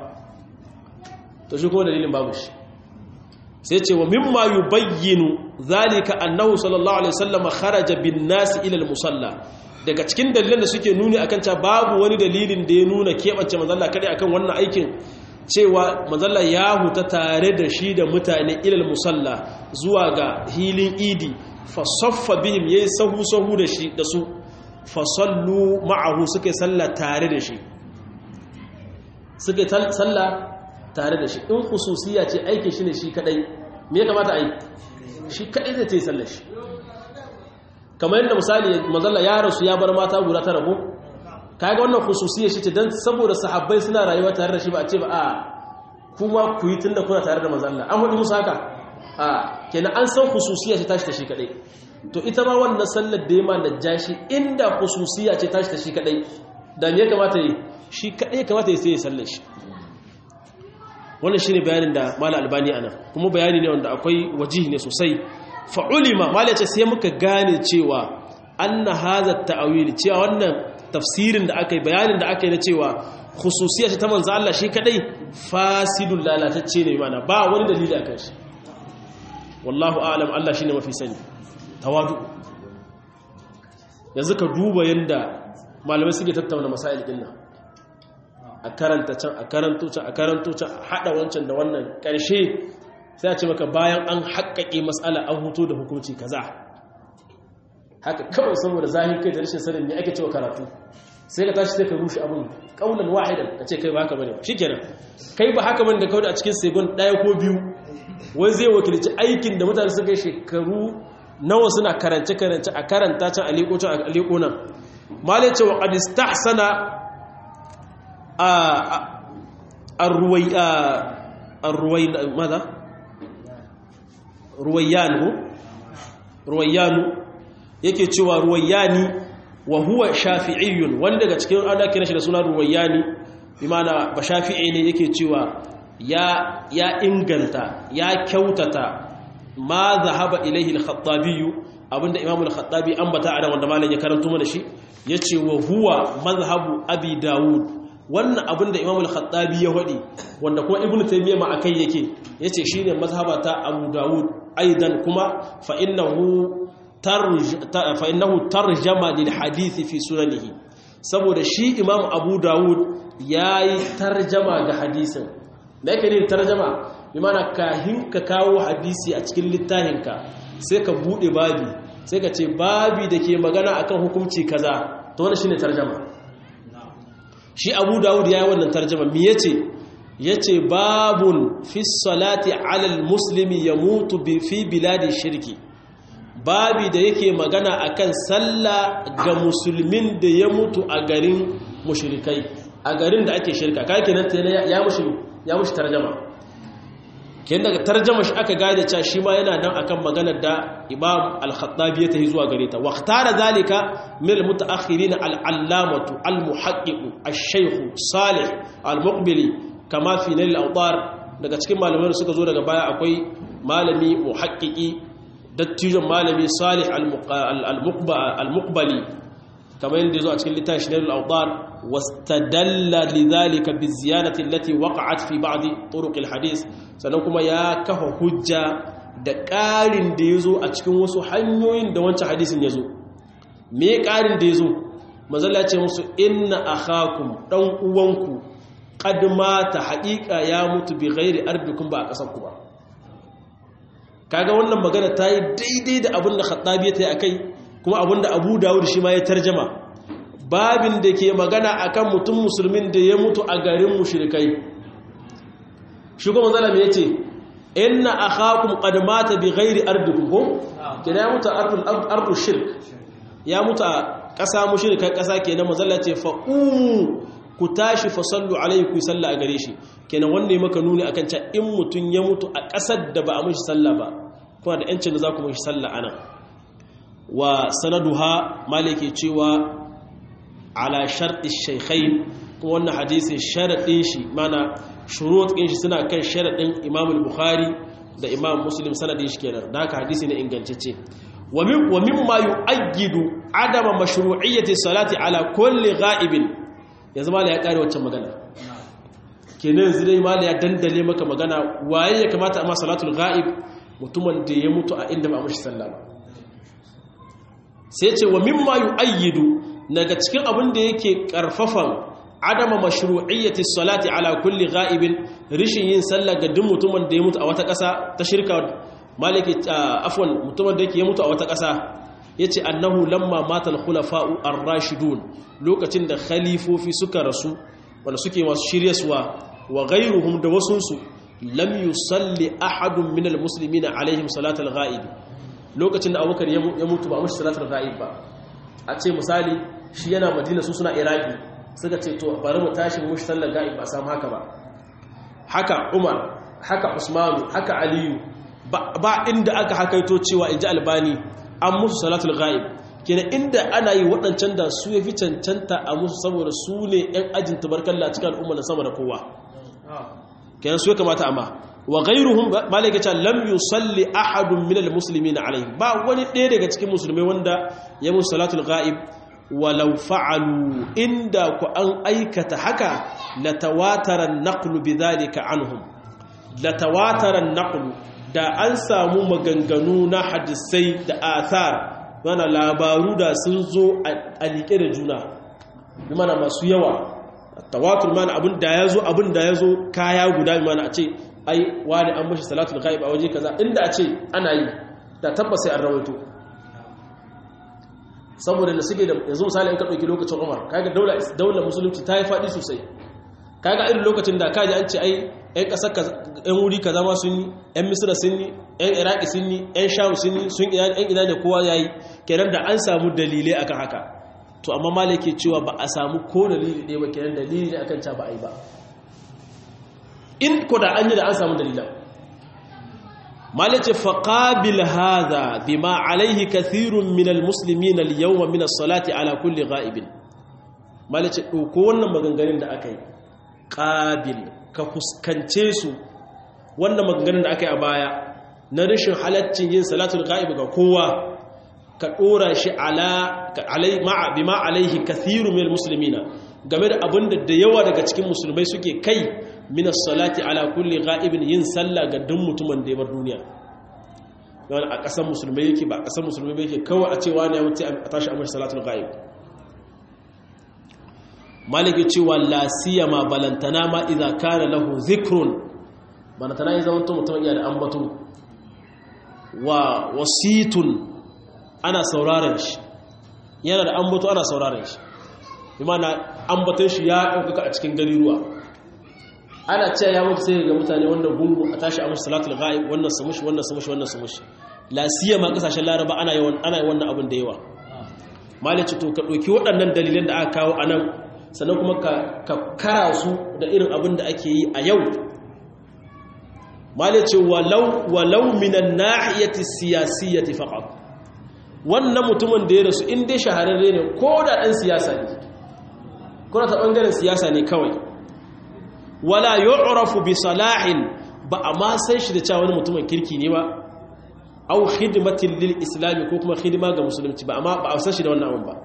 to shi kuma dalilin babu shi sai ce wa mimma yubayyinu zalika annahu sallallahu alaihi wasallam kharaja bin nas ila al musalla daga cikin dalilan da suke nuni akan cewa babu wani dalilin da ya nuna kebance manzon Allah kadai akan wannan aikin cewa manzon Allah ya huta tare da shi da mutane ila al musalla zuwa ga hilin idi fasaffa bihim yayi sahu sahu da shi da su fasallu ma'ahu suka salla tare da shi suka salla tare da shi in khususiya ce aikin shi ne shi kadai me ya kamata a yi shi kadai zai yi sallar shi kamar yadda misali mazalla ya rasu ya bar mata guda tara ko kaga wannan khususiya shi ce dan saboda sahabbai suna rayuwa tare da shi ba a ce ba a kuma ku yi tunda kuna tare da mazalla an hudu musu haka a kenan an san khususiya ce tashi ta shi kadai to ita ma wannan sallar da yama najashi inda khususiya ce tashi ta shi kadai da me ya kamata yi shi kadai kamata ya sai ya sallar shi wannan shine bayanin da mala albani ana kuma bayani ne wanda akwai wajihi ne sosai fa ulima mala ce sai muka gane cewa anna hadha ta'wil cewa wannan tafsirin da aka yi bayanin da aka yi na cewa khususiya ce ta manzo Allah shi kadai fasidul lalatacce ne mana ba wani dalili akan shi wallahu a'lam Allah shine mafi sani tawadu yanzu ka duba yanda malamai suke tattauna masail din nan a karanta can a karanto can a karanto can a hada wancan da wannan karshe sai a ce maka bayan an haƙƙaƙe mas'ala an huto da hukunci kaza haka kawai saboda zahir kai da rashin sanin me ake cewa karatu sai ka tashi sai ka rushe abin kaulan wahidan ka ce kai ba haka bane shikenan kai ba haka bane da kawai a cikin segon daya ko biyu wai zai wakilci aikin da mutane suka yi shekaru nawa suna karance karance a karanta can a liko can a liko nan malai ce wa qad istahsana a arruwai arruwai madha ruwayyanu ruwayyanu yake cewa ruwayyani wa huwa shafi'iyyun wanda daga cikin ana kira shi da suna ruwayyani bi mana ba shafi'i ne yake cewa ya ya inganta ya kyautata ma zahaba ilaihi al-khattabi abinda imamu al-khattabi ambata ana wanda malam ya karanto mana shi yace wa huwa mazhabu abi daud wannan abinda imamu al-khattabi ya hadi wanda kuma ibnu taymiyyah ma akai yake yace shine mazhabata abu daud aidan kuma fa innahu fa'innahu tarjama lil hadithi fi sunanihi saboda shi imam abu dawud ya yi tarjama ga hadisin da yake ne tarjama bi mana kahin ka kawo hadisi a cikin littahinka sai ka buɗe babi sai ka ce babi da ke magana akan hukumci kaza to wani shine tarjama shi abu dawud ya yi wannan tarjama mi yace yace babun fi salati alal muslimi ya mutu fi biladi shirki babi da yake magana akan sallah ga musulmin da ya mutu a garin mushrikai a garin da ake shirka kai kenan ya mushi ya mushi tarjuma kenan daga tarjuma shi aka gane cewa shi ma yana nan akan maganar da Imam Al-Khattabi ya tahi zuwa gare ta waqtara zalika min al-mutaakhirin al-allamatu al-muhaqqiq ash-shaykh Salih al-Muqbili kama fi Nail al-Awtar daga cikin malamai suka zo daga baya akwai malami muhaqqiqi dattijon malami salih al-muqbali kamar yadda zo a cikin littafin shirin al-awdar wastadalla lidhalika bi ziyadati allati waqa'at fi ba'd turuq al-hadith sannan kuma ya kafa hujja da ƙarin da yazo a cikin wasu hanyoyin da wancan hadisin yazo me ƙarin da yazo mazalla ce musu inna akhakum dan uwanku qad mata haqiqa ya mutu bi ghairi ardikum ba a kasar ku ba kaga wannan magana ta yi daidai da abin da khattabi ya ta yi a kai kuma abin da abu dawud shi ma ya tarjama babin da ke magana akan mutum musulmin da ya mutu a garin mushrikai shi kuma zalam ya ce inna akhakum qad mata bi ghairi ardikum ko kina ya mutu ardul ardul shirk ya mutu a ƙasa mushrikan ƙasa kenan mazalla ce fa ku tashi fa sallu alaihi ku salla a gare shi kenan wanda ya maka nuni akan cewa in mutun ya mutu a ƙasar da ba a mishi sallah ba kuma da yancin da za ku mishi sallah anan wa sanaduha malike cewa ala sharti shaykhain kuma wannan hadisi sharadin shi mana shurut din shi suna kan sharadin Imam al-Bukhari da Imam Muslim sanadin shi kenan da haka hadisi ne ingantacce wa min wa mimma yu'ayyidu adama mashru'iyyati salati ala kulli ghaibin yanzu mala ya kare waccan magana kenan yanzu dai mala ya dandale maka magana waye ya kamata amma salatul ghaib mutumin da ya mutu a inda ba mashi sallah ba sai ce wa mimma yu'ayyidu daga cikin abin da yake karfafan adama mashru'iyyati salati ala kulli ghaibin rishin yin sallah ga duk mutumin da ya mutu a wata ƙasa ta shirka maliki afwan mutumin da yake ya mutu a wata ƙasa yace annahu lamma matal khulafa'u ar-rashidun lokacin da khalifofi suka rasu wanda suke masu shiryaswa wa ghayruhum da wasunsu lam yusalli ahadun minal muslimina alaihim salatul ghaib lokacin da abubakar ya mutu ba mushi salatul ghaib ba a ce misali shi yana madina su suna iraki suka ce to bari mu tashi mushi sallar ghaib ba samu haka ba haka umar haka usmanu haka aliyu ba inda aka hakaito cewa inji albani an musu salatul ghaib kenan inda ana yi waɗancan da su ya fi cancanta a musu saboda su ne 'yan ajin tabarkalla cikin al'umma na sama da kowa kenan su ya kamata amma wa ghayruhum malaka ta lam yusalli ahadun minal muslimin alayhi ba wani ɗaya daga cikin musulmai wanda ya musu salatul ghaib walau fa'alu inda ku an aikata haka la tawatara an-naqlu bidhalika anhum la tawatara an-naqlu da an samu maganganu na hadisai da athar mana labaru da sun zo a liƙe da juna bi mana masu yawa tawatur mana abin da ya zo abin da ya zo kaya guda bi mana a ce ai wani an mashi salatul ghaib a waje kaza inda a ce ana yi da tabbas sai an rawaito saboda da suke da yanzu misali in ka ɗauki lokacin umar kaga daular musulunci ta yi faɗi sosai kaga irin lokacin da kaji an ce ai yan ƙasar yan wuri kaza ma sun yi yan misira sun yi yan iraki sun yi yan sham sun yi sun yan ina ne kowa ya yi kenan da an samu dalilai akan haka to amma malaki cewa ba a samu ko dalili ɗaya ba kenan dalili ne akan ca ba a yi ba in ko da an yi da an samu dalilan مالك فقابل هذا بما عليه كثير من المسلمين اليوم من الصلاة على كل غائب مالك دوko wannan maganganun da akai qabil ka fuskance su wannan maganganun da akai a baya na rashin halaccin yin salatul ghaib ga kowa ka dora shi ala alai ma bima alaihi kathirun min almuslimina game da abinda da yawa daga cikin musulmai suke kai minas salati ala kulli ghaibin yin sallah ga duk mutumin da ya bar duniya yawan a ƙasar musulmai yake ba a ƙasar musulmai yake kawai a cewa ne ya mutu a tashi amur salatul ghaib maliki cewa la siyama balantana ma idza kana lahu zikrun balantana ya zama mutum iya da ambato wa wasitun ana sauraron shi yana da ambato ana sauraron shi imana ambaton shi ya ɗaukaka a cikin gariruwa ana cewa ya mutu sai ga mutane wannan gungu a tashi a musu salatul ghaib wannan su mushi wannan su mushi wannan su mushi la siyama kasashen laraba ana yawan ana wannan abin da yawa malaci to ka dauki waɗannan dalilan da aka kawo anan sannan kuma ka ka kara su da irin abin da ake yi a yau malaci walau walau minan nahiyati siyasiyati faqat wannan mutumin da ya rasu in dai shahararre ne ko da dan siyasa ne ko ta bangaren siyasa ne kawai wala yu'rafu bi salahin ba a ma san shi da cewa wani mutumin kirki ne ba aw khidmatin lil islam ko kuma khidma ga musulunci ba amma ba a san shi da wannan abun ba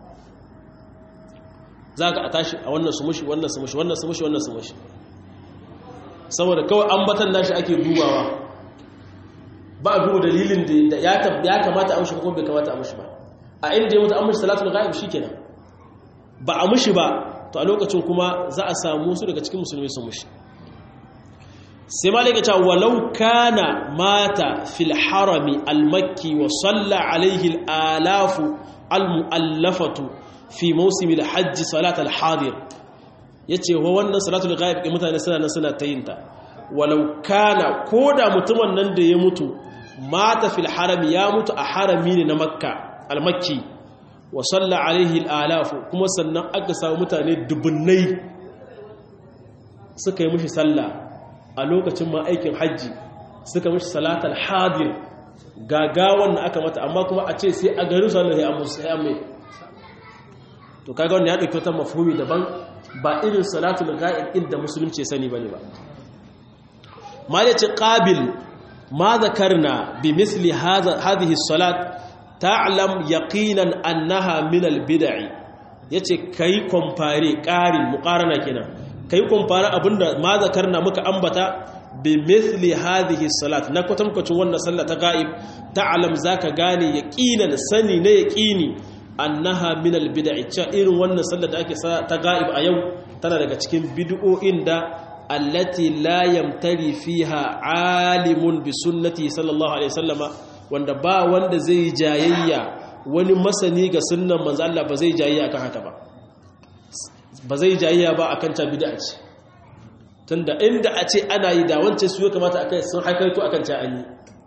zaka a tashi a wannan su mushi wannan su mushi wannan su mushi wannan su mushi saboda kawai ambatan nashi ake dubawa ba a duba dalilin da ya ya kamata a mushi ko bai kamata a mushi ba a inda ya mutu an mushi salatul ghaib shikenan ba a mushi ba to a lokacin kuma za a samu su daga cikin musulmi sun mushi sai malika ta walau kana mata fil harami almakki wa salla alaihi alafu almuallafatu fi mawsimil hajj salat alhadir yace wa wannan salatul ghaib din mutane suna nan suna tayinta walau kana koda mutumin nan da ya mutu mata fil harami ya mutu a harami ne na makka almakki wa salla alaihi alafu kuma sannan aka samu mutane dubunnai suka yi mushi sallah a lokacin ma aikin hajji suka mushi salatal hadir gagawan da aka mata amma kuma a ce sai a garin sallah sai amu sai amme to kaga wannan ya dauki wata mafhumi daban ba irin salatul ghaib din da musulunci ya sani bane ba malaci qabil ma zakarna bi misli hadha hadhihi salat ta'lam yaqinan annaha min al-bid'i yace kai compare ƙarin muqarana kenan kai compare abinda ma zakarna muka ambata bi mithli hadhihi salat na kwatankwacin wannan sallah ta ga'ib ta'lam zaka gane yaqinan sani ne yaqini annaha min al-bid'i cha irin wannan sallah da ake ta ga'ib a yau tana daga cikin bid'o'in da allati la yamtari fiha alimun bi sunnati sallallahu alaihi wasallama wanda ba wanda zai jayayya wani masani ga sunnan manzo Allah ba zai jayayya akan haka ba ba zai jayayya ba akan ta bid'a ce tunda inda a ce ana yi da wancan su ya kamata akai sun haikarto akan ta an yi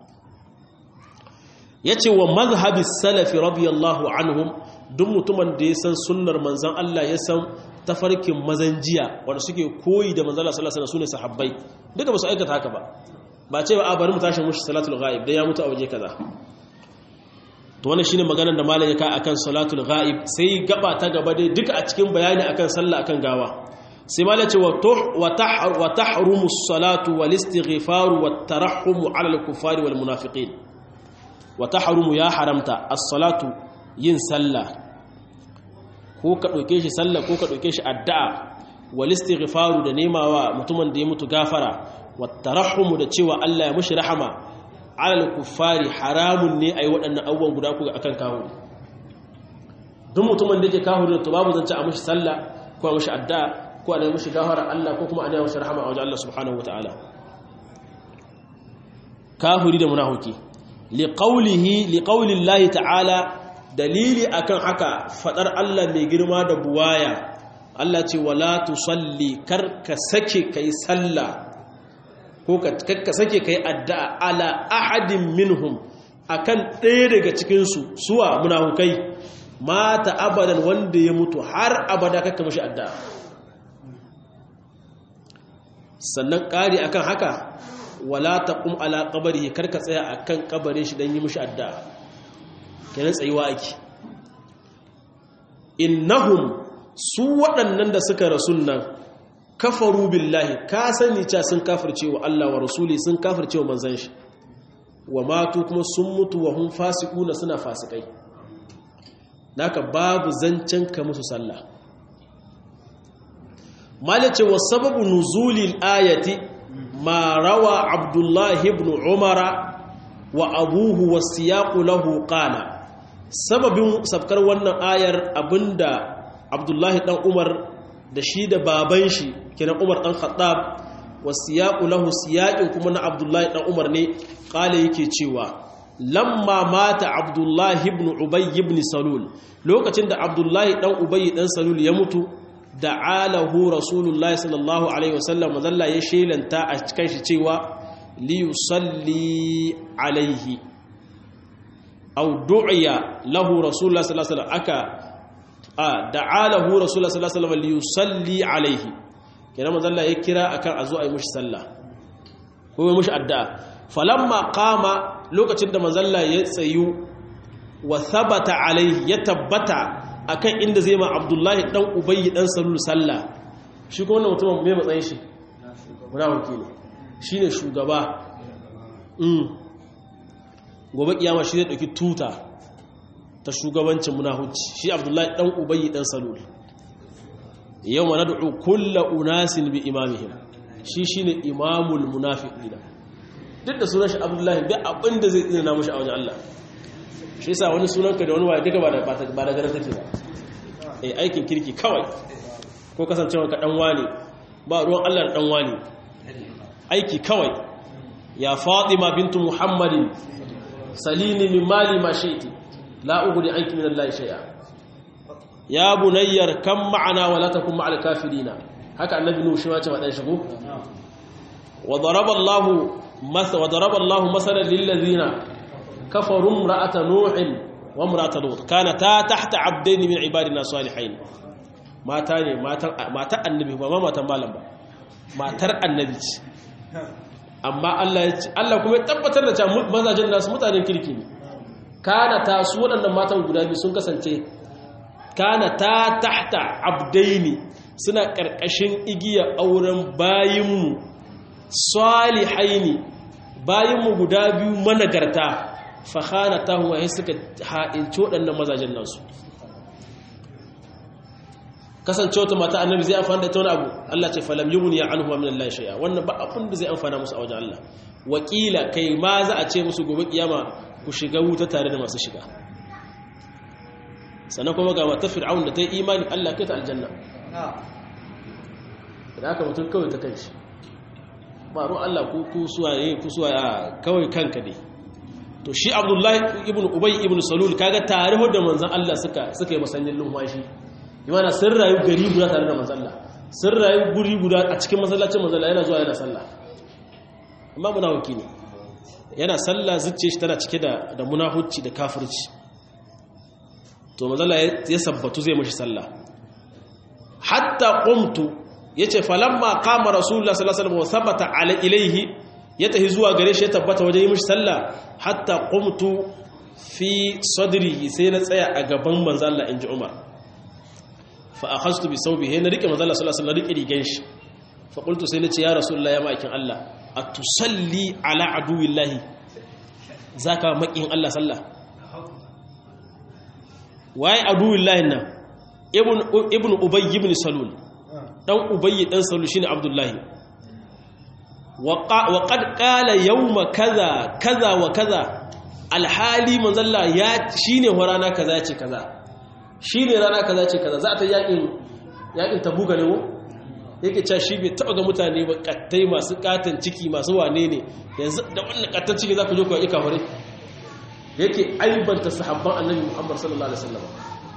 yace wa mazhabi salafi radiyallahu anhum duk mutumin da ya san sunnar manzon Allah ya san tafarkin mazanjiya wanda suke koyi da manzon Allah sallallahu alaihi wasallam sune sahabbai duka ba su aikata haka ba ba ce ba a bari mu tashi mushi salatul ghaib dan ya mutu a waje kaza to wannan shine maganar da malam ya ka akan salatul ghaib sai gaba ta gaba dai duka a cikin bayani akan sallah akan gawa sai malam ce wa tahrumu as-salatu wal istighfar wat tarahhum ala al-kuffari wal munafiqin wa tahrumu ya haramta as-salatu yin sallah ko ka dauke shi sallah ko ka dauke shi addu'a wal istighfaru da nemawa mutumin da ya mutu gafara wattarahum da cewa Allah ya mushi rahama alal kuffari haramun ne ayi waɗannan abubuwan guda ku akan kahuri duk mutumin da yake kahuri to babu zance a mushi sallah ko a mushi addu'a ko a mushi gafara Allah ko kuma a nemi mushi rahama a wajen Allah subhanahu wataala kahuri da munafiki liqaulihi liqaulillahi ta'ala dalili akan haka fadar Allah mai girma da buwaya Allah ce wala tusalli karka sake kai sallah ko ka sake kai addu'a ala ahadin minhum akan ɗaya daga cikin su suwa munafukai mata abadan wanda ya mutu har abada kakka mashi addu'a sannan ƙari akan haka wala taqum ala qabrihi karka tsaya akan kabarin shi dan yi mishi addu'a kenan tsayuwa ake innahum su waɗannan da suka rasun nan kafaru billahi ka sani ca sun kafirce wa Allah wa rasuli sun kafirce wa manzan shi wa matu kuma sun mutu wa hun fasiquna suna fasikai naka babu zancen ka musu sallah malace wa sababu nuzulil ayati ma rawa abdullahi ibn umara wa abuhu wasiyaqu lahu qala sababin sabkar wannan ayar abinda abdullahi dan umar da shi da baban shi kenan umar dan khattab wasiyaqu lahu siyaqin kuma na abdullahi dan umar ne qala yake cewa lamma mata abdullahi ibn ubay ibn salul lokacin da abdullahi dan ubay dan salul ya mutu da'alahu rasulullahi sallallahu alaihi wasallam mazalla ya shelanta a cikin shi cewa li yusalli alaihi aw du'iya lahu rasulullahi sallallahu alaihi wasallam aka da'alahu rasulullahi sallallahu alaihi wasallam li yusalli alaihi kenan mazalla ya kira akan a zo a yi mushi sallah ko yi mushi addu'a falamma qama lokacin da mazalla ya tsayu wa thabata alaihi ya tabbata akan inda zai ma abdullahi dan ubayyi dan salul sallah shi ko wannan mutumin mai matsayin shi munafiki ne shine shugaba mm gobe kiyama shi zai dauki tuta ta shugabancin munafici shi abdullahi dan ubayyi dan salul yawma nad'u kullu unasin bi imamihim shi shine imamul munafiqina duk da sunan shi abdullahi bi abinda zai tsina mushi a wajen Allah shi yasa wani sunanka da wani waye duka ba da ba da garin take ba eh aikin kirki kawai ko kasancewa ka dan wani ba ruwan Allah da dan wani aiki kawai ya Fatima bintu Muhammadin salini min mali ma shi'ti la ughni anki min Allah shay'a ya bunayyar kam ma'ana wa la takun ma'al kafirina haka annabi nuhu shi ma ce wadan shigo wa daraba Allah masa wa daraba Allah masalan lil ladina كفروا امرأة نوح وامرأة لوط كانتا تحت عبدين من عبادنا الصالحين ما تاني ما تا النبي ما ما تمالن ba matar annabi ce amma Allah ya ce Allah kuma ya tabbatar da cewa mazajin nasu mutanen kirki ne kana ta su waɗannan matan guda biyu sun kasance kana ta tahta abdaini suna ƙarƙashin igiya auren bayinmu salihaini bayinmu guda biyu managarta fahana ta huwa ya suka ha'inci waɗannan mazajen nasu kasance wata mata annabi zai amfani da ta wani abu Allah ce falam yi wuni ya an huwa minan lashiya wannan ba abin da zai amfana musu a wajen Allah wakila kai ma za a ce musu gobe kiyama ku shiga wuta tare da masu shiga sannan kuma ga mata fir'aun da ta yi imani Allah kai ta aljanna da aka mutum kawai ta kanshi ba ruwan Allah ku suwaye ku suwaye kawai kanka ne to shi abdullahi ibn ubay ibn salul kaga tarihu da manzon Allah suka suka yi masannin lumfashi imana sun rayu gari guda tare da manzon Allah sun rayu guri guda a cikin masallacin manzon Allah yana zuwa yana sallah amma munafiki ne yana sallah zuciya shi tana cike da da munafici da kafirci to manzon Allah ya sabbatu zai mashi sallah hatta qumtu yace falamma qama rasulullah sallallahu alaihi wasallam wa thabata ala ilayhi ya tafi zuwa gare shi ya tabbata wajen yi mishi sallah hatta qumtu fi sadrihi sai na tsaya a gaban manzo Allah inji Umar fa akhadtu bi sawbihi na rike manzo Allah sallallahu alaihi wasallam rike rigan shi fa qultu sai nace ya rasulullah ya ma'aikin Allah atusalli ala aduwillahi zaka makin Allah sallah waye aduwillahi nan ibn ibn ubay ibn salul dan ubay dan salul shine abdullahi wa qad qala yawma kaza kaza wa kaza alhali manzalla ya shine rana kaza ce kaza shine rana kaza ce kaza za ta yakin yakin tabuga ne ko yake cewa shi bai taba ga mutane ba kattai masu katan ciki masu wane ne yanzu da wannan katan ciki za ku je ku yi kafare yake aibanta sahabban annabi Muhammad sallallahu alaihi wasallam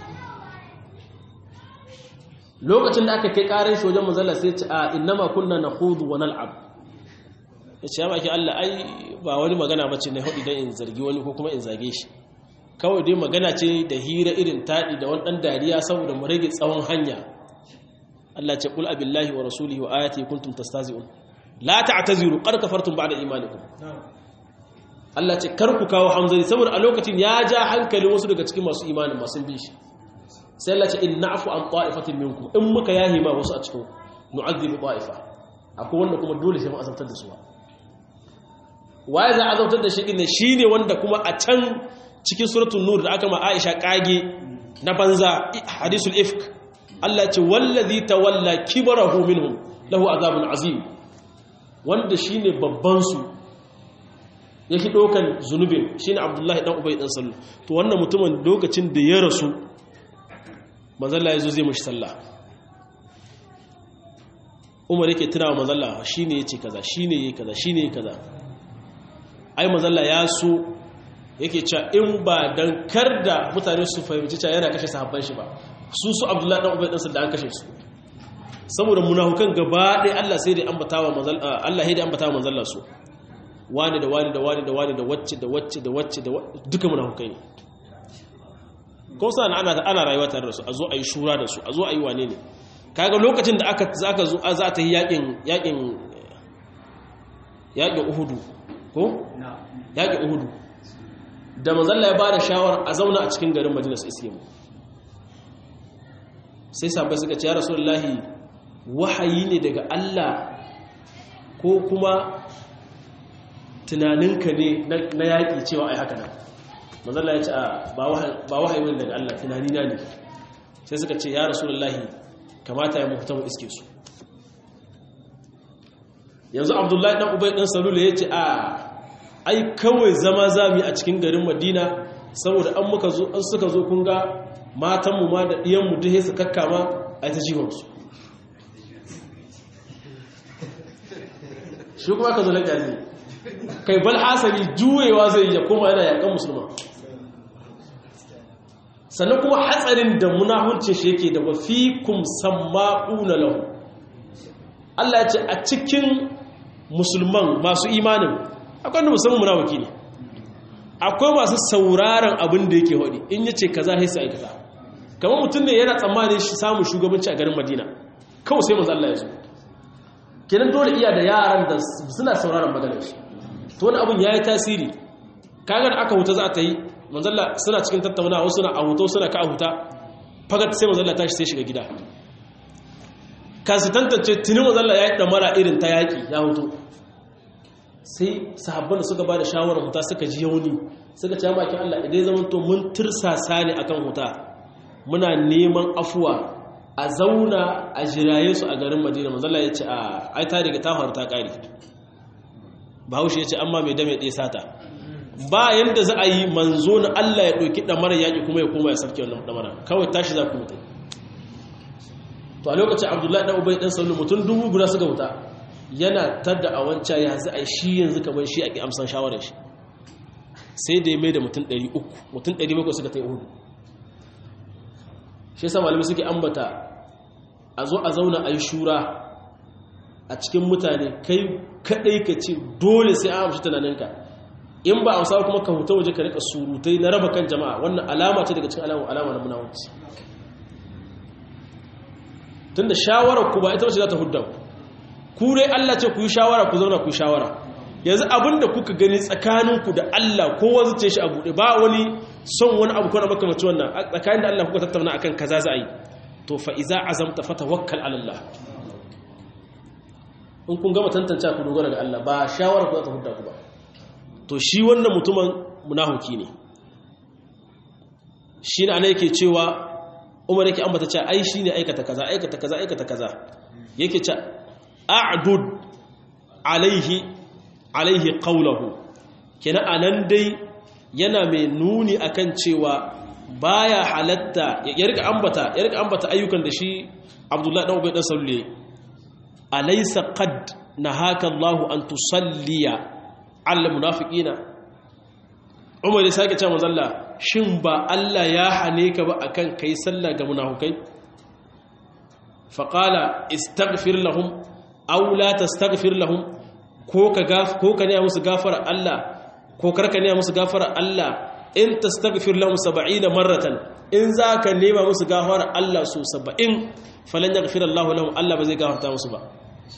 lokacin da aka kai karin shi wajen manzala sai ce a innama kunna nakhudu wa nal'ab yace ya baki Allah ai ba wani magana bace ne hudu dan in zargi wani ko kuma in zage shi kawai dai magana ce da hira irin taɗi da wani ɗan dariya saboda mu rage tsawon hanya Allah ce kul abillahi wa rasulihi wa ayati kuntum tastazi'un la ta'taziru qad kafartum ba'da imanikum Allah ce kar ku kawo hamzari saboda a lokacin ya ja hankalin wasu daga cikin masu imanin masu bin shi sai Allah ce in na'fu an ta'ifatin minkum in muka yahi ma wasu a cikin nu'adhibu ta'ifa akwai wanda kuma dole sai mu azabtar da su waye za a azabtar da shi din shine wanda kuma a can cikin suratul nur da aka ma Aisha kage na banza hadisul ifk Allah ce wallazi tawalla kibarahu minhum lahu azabun azim wanda shine babban su yake dokan zunubin shine Abdullahi dan Ubay dan Sallu to wannan mutumin lokacin da ya rasu manzon Allah yazo zai mishi sallah Umar yake tunawa manzon Allah shine yace kaza shine yayi kaza shine yayi kaza ai manzon Allah ya so yake cewa in ba dan kar da mutane su fahimci cewa yana kashe sahabban shi ba su su abdullahi dan ubay dan da an kashe su saboda munafukan gaba ɗaya Allah sai da ambatawa manzal Allah sai da ambatawa manzalla su wani da wani da wani da wani da wacce da wacce da wacce da duka munafukai ne ko sa ana ana rayuwa tare da su a zo a yi shura da su a zo a yi wane ne kaga lokacin da aka zaka zo za ta yi yakin yakin yakin uhudu ko yakin uhudu da manzalla ya bada shawar a zauna a cikin garin madina su iske mu sai sabai suka ce ya rasulullahi wahayi ne daga Allah ko kuma tunaninka ne na yaƙi cewa ai haka nan manzalla ya ce ba wahayi ne daga Allah tunanina ne sai suka ce ya rasulullahi kamata ya mafuta mu iske su yanzu abdullahi ɗan ubai ɗan salula ya ce a ai kawai zama zami a cikin garin madina saboda an muka zo an suka zo kun ga matanmu ma da ɗiyanmu duk su kakkama a ta jiwonsu shi kuma ka zo na ƙazi kai bal hasali juyewa zai ya koma yana yakan musulman sannan kuma hatsarin da munahurcin shi yake da wafi kum samma'una lahu Allah ya ce a cikin musulman masu imanin akwai da musamman munafiki ne akwai masu sauraron abin da yake hodi in yace kaza sai su aikata kamar mutum ne yana tsammanin shi samun shugabanci a garin Madina kawai sai manzo Allah ya zo kenan dole iya da yaran da suna sauraron maganar shi to wani abin yayi tasiri kaga aka huta za ta yi manzo Allah suna cikin tattaunawa wasu suna a huto suna ka a huta fagat sai manzo Allah tashi sai shiga gida kasu tantance tuni manzo Allah ya yi damara irin ta yaki ya huto sai sahabban da suka ba da shawarar huta suka ji yauni suka ce makin Allah idan zaman to mun tursasa ne akan huta muna neman afuwa a zauna a jiraye su a garin Madina manzala ya ce a ai ta riga ta faru ta kare Bahaushe ya ce amma mai dame ɗaya sata ba yanda za a yi manzo na Allah ya ɗauki ɗamara yaƙi kuma ya koma ya sarki wannan ɗamara kawai tashi za ku mutu to a lokacin Abdullahi ɗan Ubay ɗan Sallu mutum dubu guda suka wuta yana tadda a wancan ya za a shi yanzu kamar shi ake amsan shawarar shi sai da ya mai da mutum 300 mutum 700 suka ta yi hudu shi yasa malamai suke ambata a zo a zauna a yi shura a cikin mutane kai kadai ka ce dole sai an amshi tunaninka in ba a wasa kuma ka huta waje ka rika surutai na raba kan jama'a wannan alama ce daga cikin alama na munawanci tunda shawarar ku ba ita wace za ta hudda ku ku dai Allah ce ku yi shawara ku zauna ku yi shawara yanzu abinda kuka gani tsakaninku da Allah kowa zuce shi a buɗe ba wani son wani abu kwana makamanci wannan tsakanin da Allah kuka tattauna akan kaza za a yi to fa iza azamta fa tawakkal ala Allah in kun gama tantance ku dogara ga Allah ba shawara ku za ta hudda ku ba to shi wannan mutumin munafiki ne shi ne ana yake cewa Umar yake ambata cewa ai shine aikata kaza aikata kaza aikata kaza yake cewa a'dud alaihi alaihi qawluhu kina anan dai yana mai nuni akan cewa baya halatta ya rika ambata ya rika ambata ayyukan da shi Abdullahi dan Ubay dan Sallu alaysa qad nahaka Allahu an tusalliya al munafiqina Umar ya sake cewa manzalla shin ba Allah ya hane ka ba akan kai sallah ga munafikai faqala istaghfir lahum aw la tastaghfir lahum ko ka gaf ko ka ne musu gafara Allah ko karka ne musu gafara Allah in tastaghfir lahum 70 marratan in zaka nema musu gafara Allah su 70 falan yaghfir Allah lahum Allah ba zai gafarta musu ba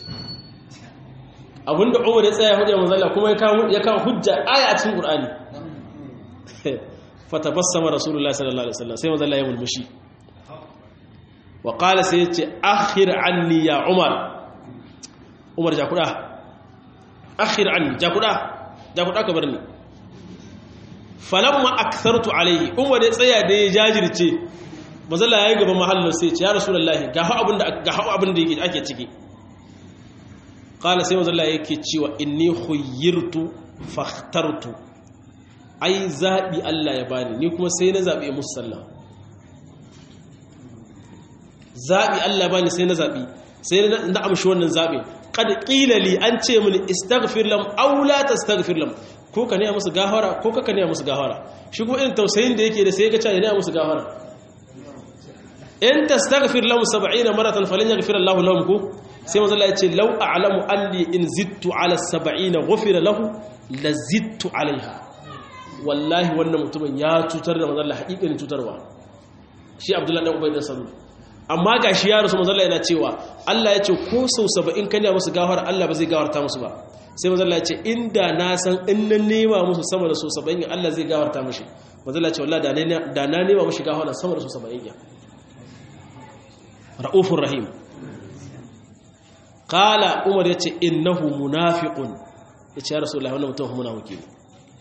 abinda Umar ya tsaya hujja manzo Allah kuma ya kawo ya kawo hujja aya a cikin Qur'ani fatabassama rasulullahi sallallahu alaihi wasallam sai manzo Allah ya mulmushi wa qala sai yace akhir anni ya Umar Umar ja kuda akhir anni ja kuda ja kuda ka barni falamma akthartu alaihi umar ya tsaya da ya jajirce mazalla yayi gaban mahallin sai ce ya rasulullahi ga hu abin da ga hu abin da yake ake ciki qala sai mazalla yake cewa inni khuyyirtu fakhtartu ai zabi Allah ya bani ni kuma sai na zabi musu sallah zabi Allah ya bani sai na zabi sai na amshi wannan zabi qad qila li an ce mini istaghfir lam aw la tastaghfir lam ko ka nema musu gafara ko ka nema musu gafara shi ko irin tausayin da yake da sai ya ga ya nema musu gafara in tastaghfir lahum 70 maratan falan yaghfir Allah lahum ko sai manzo Allah ya ce law a'lamu anni in zittu ala 70 ghufira lahu la zittu alaiha wallahi wannan mutumin ya cutar da manzo Allah haƙiƙanin cutarwa shi Abdullahi dan Ubay dan Salul amma gashi ya rasu manzo Allah yana cewa Allah ya ce ko sau 70 kan ya musu gafara Allah ba zai gafarta musu ba sai mazalla ya ce inda na san in na nema musu sama da su saba'in Allah zai gawarta mashi mazalla ce wallah da na nema mashi gawarta sama da su saba'in ya ra'ufun rahim kala umar ya ce innahu munafiqun ya ce ya rasu Allah wannan mutum munafiki ne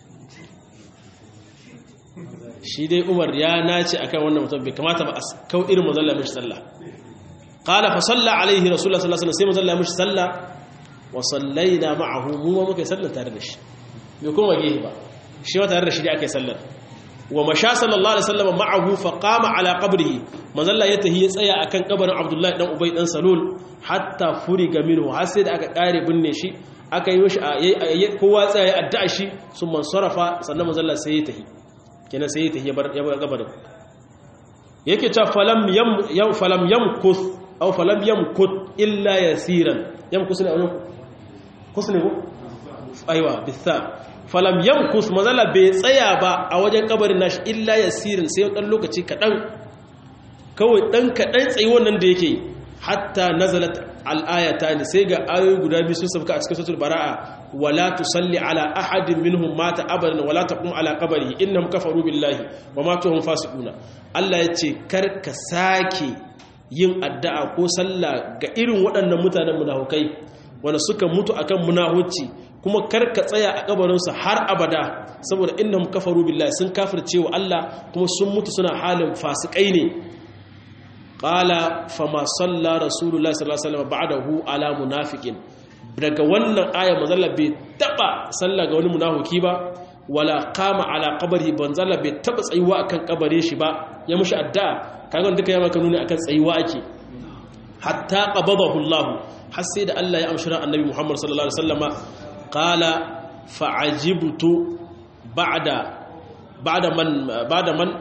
shi dai umar ya nace akan wannan mutum bai kamata ba a kau irin mazalla mashi sallah kala fa salla alaihi rasulullah sallallahu alaihi wasallam sai mazalla mashi sallah wa sallaina ma'ahu mu ma muka sallar tare da shi bai kuma gehe ba shi ma tare da shi da aka yi sallar wa masha sallallahu alaihi wasallam ma'ahu fa qama ala qabrihi manzalla ya tahi ya tsaya akan kabarin abdullahi dan ubay dan salul hatta furiga minhu har sai da aka kare binne shi aka yi mishi kowa tsaya ya addu'a shi sun mansarafa sannan manzalla sai ya tahi kenan sai ya tahi ya bar ya bar kabarin yake ta falam yam yam falam yamkuth aw falam yamkut illa yasiran yamkus ne a wajen kus ne ko aiwa bitha falam yamkus mazala bai tsaya ba a wajen kabarin nashi illa yasirin sai dan lokaci kadan kawai dan kadan tsayi wannan da yake hatta nazalat al-ayatani sai ga ayoyi guda biyu sun sauka a cikin suratul baraa wala tusalli ala ahadin minhum mata abadan wala taqum ala qabrihi innahum kafaru billahi wa matu hum fasiquna Allah yace kar ka sake yin addu'a ko sallah ga irin waɗannan mutanen munafukai wanda suka mutu akan munahuci kuma karka tsaya a kabarinsu har abada saboda innahum kafaru billahi sun kafirce wa Allah kuma sun mutu suna halin fasikai ne qala fama salla rasulullahi sallallahu alaihi wasallam ba'dahu ala munafiqin daga wannan aya manzalla bai taba sallah ga wani munafiki ba wala qama ala qabrihi banzalla bai taba tsayuwa akan kabare shi ba ya mushi addu'a kaga duka ya maka nuni akan tsayuwa ake hatta qabadahu Allah har sai da Allah ya amshira annabi Muhammad sallallahu alaihi wasallama qala fa'ajibtu ba'da ba'da man ba'da man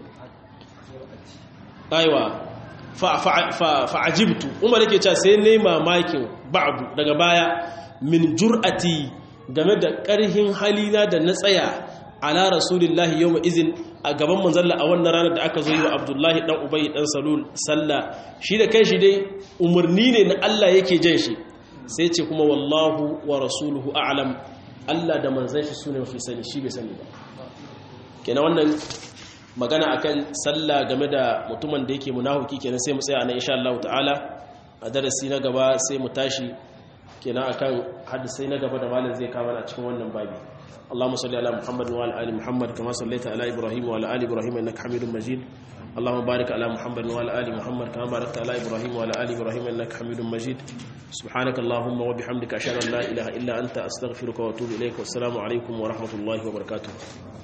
aiwa fa'ajibtu umar yake cewa sai ne mamakin ba'du daga baya min jur'ati game da ƙarhin halina da na tsaya ala rasulillahi yawma izin a gaban manzalla a wannan ranar da aka zo yi wa abdullahi dan ubayi dan salul sallah shi da kanshi dai umarni ne na Allah yake jan shi sai ce kuma wallahu wa rasuluhu a'lam Allah da manzon shi sune mafi sani shi bai sani ba kenan wannan magana akan sallah game da mutumin da yake munafiki kenan sai mu tsaya nan insha Allah ta'ala a darasi na gaba sai mu tashi kenan akan hadisai na gaba da malam zai kawo a cikin wannan babi اللهم صل على محمد وعلى ال محمد كما صليت على ابراهيم وعلى ال ابراهيم انك حميد مجيد اللهم بارك على محمد وعلى ال محمد كما باركت على ابراهيم وعلى ال ابراهيم انك حميد مجيد سبحانك اللهم وبحمدك اشهد ان لا اله الا انت استغفرك واتوب اليك والسلام عليكم ورحمه الله وبركاته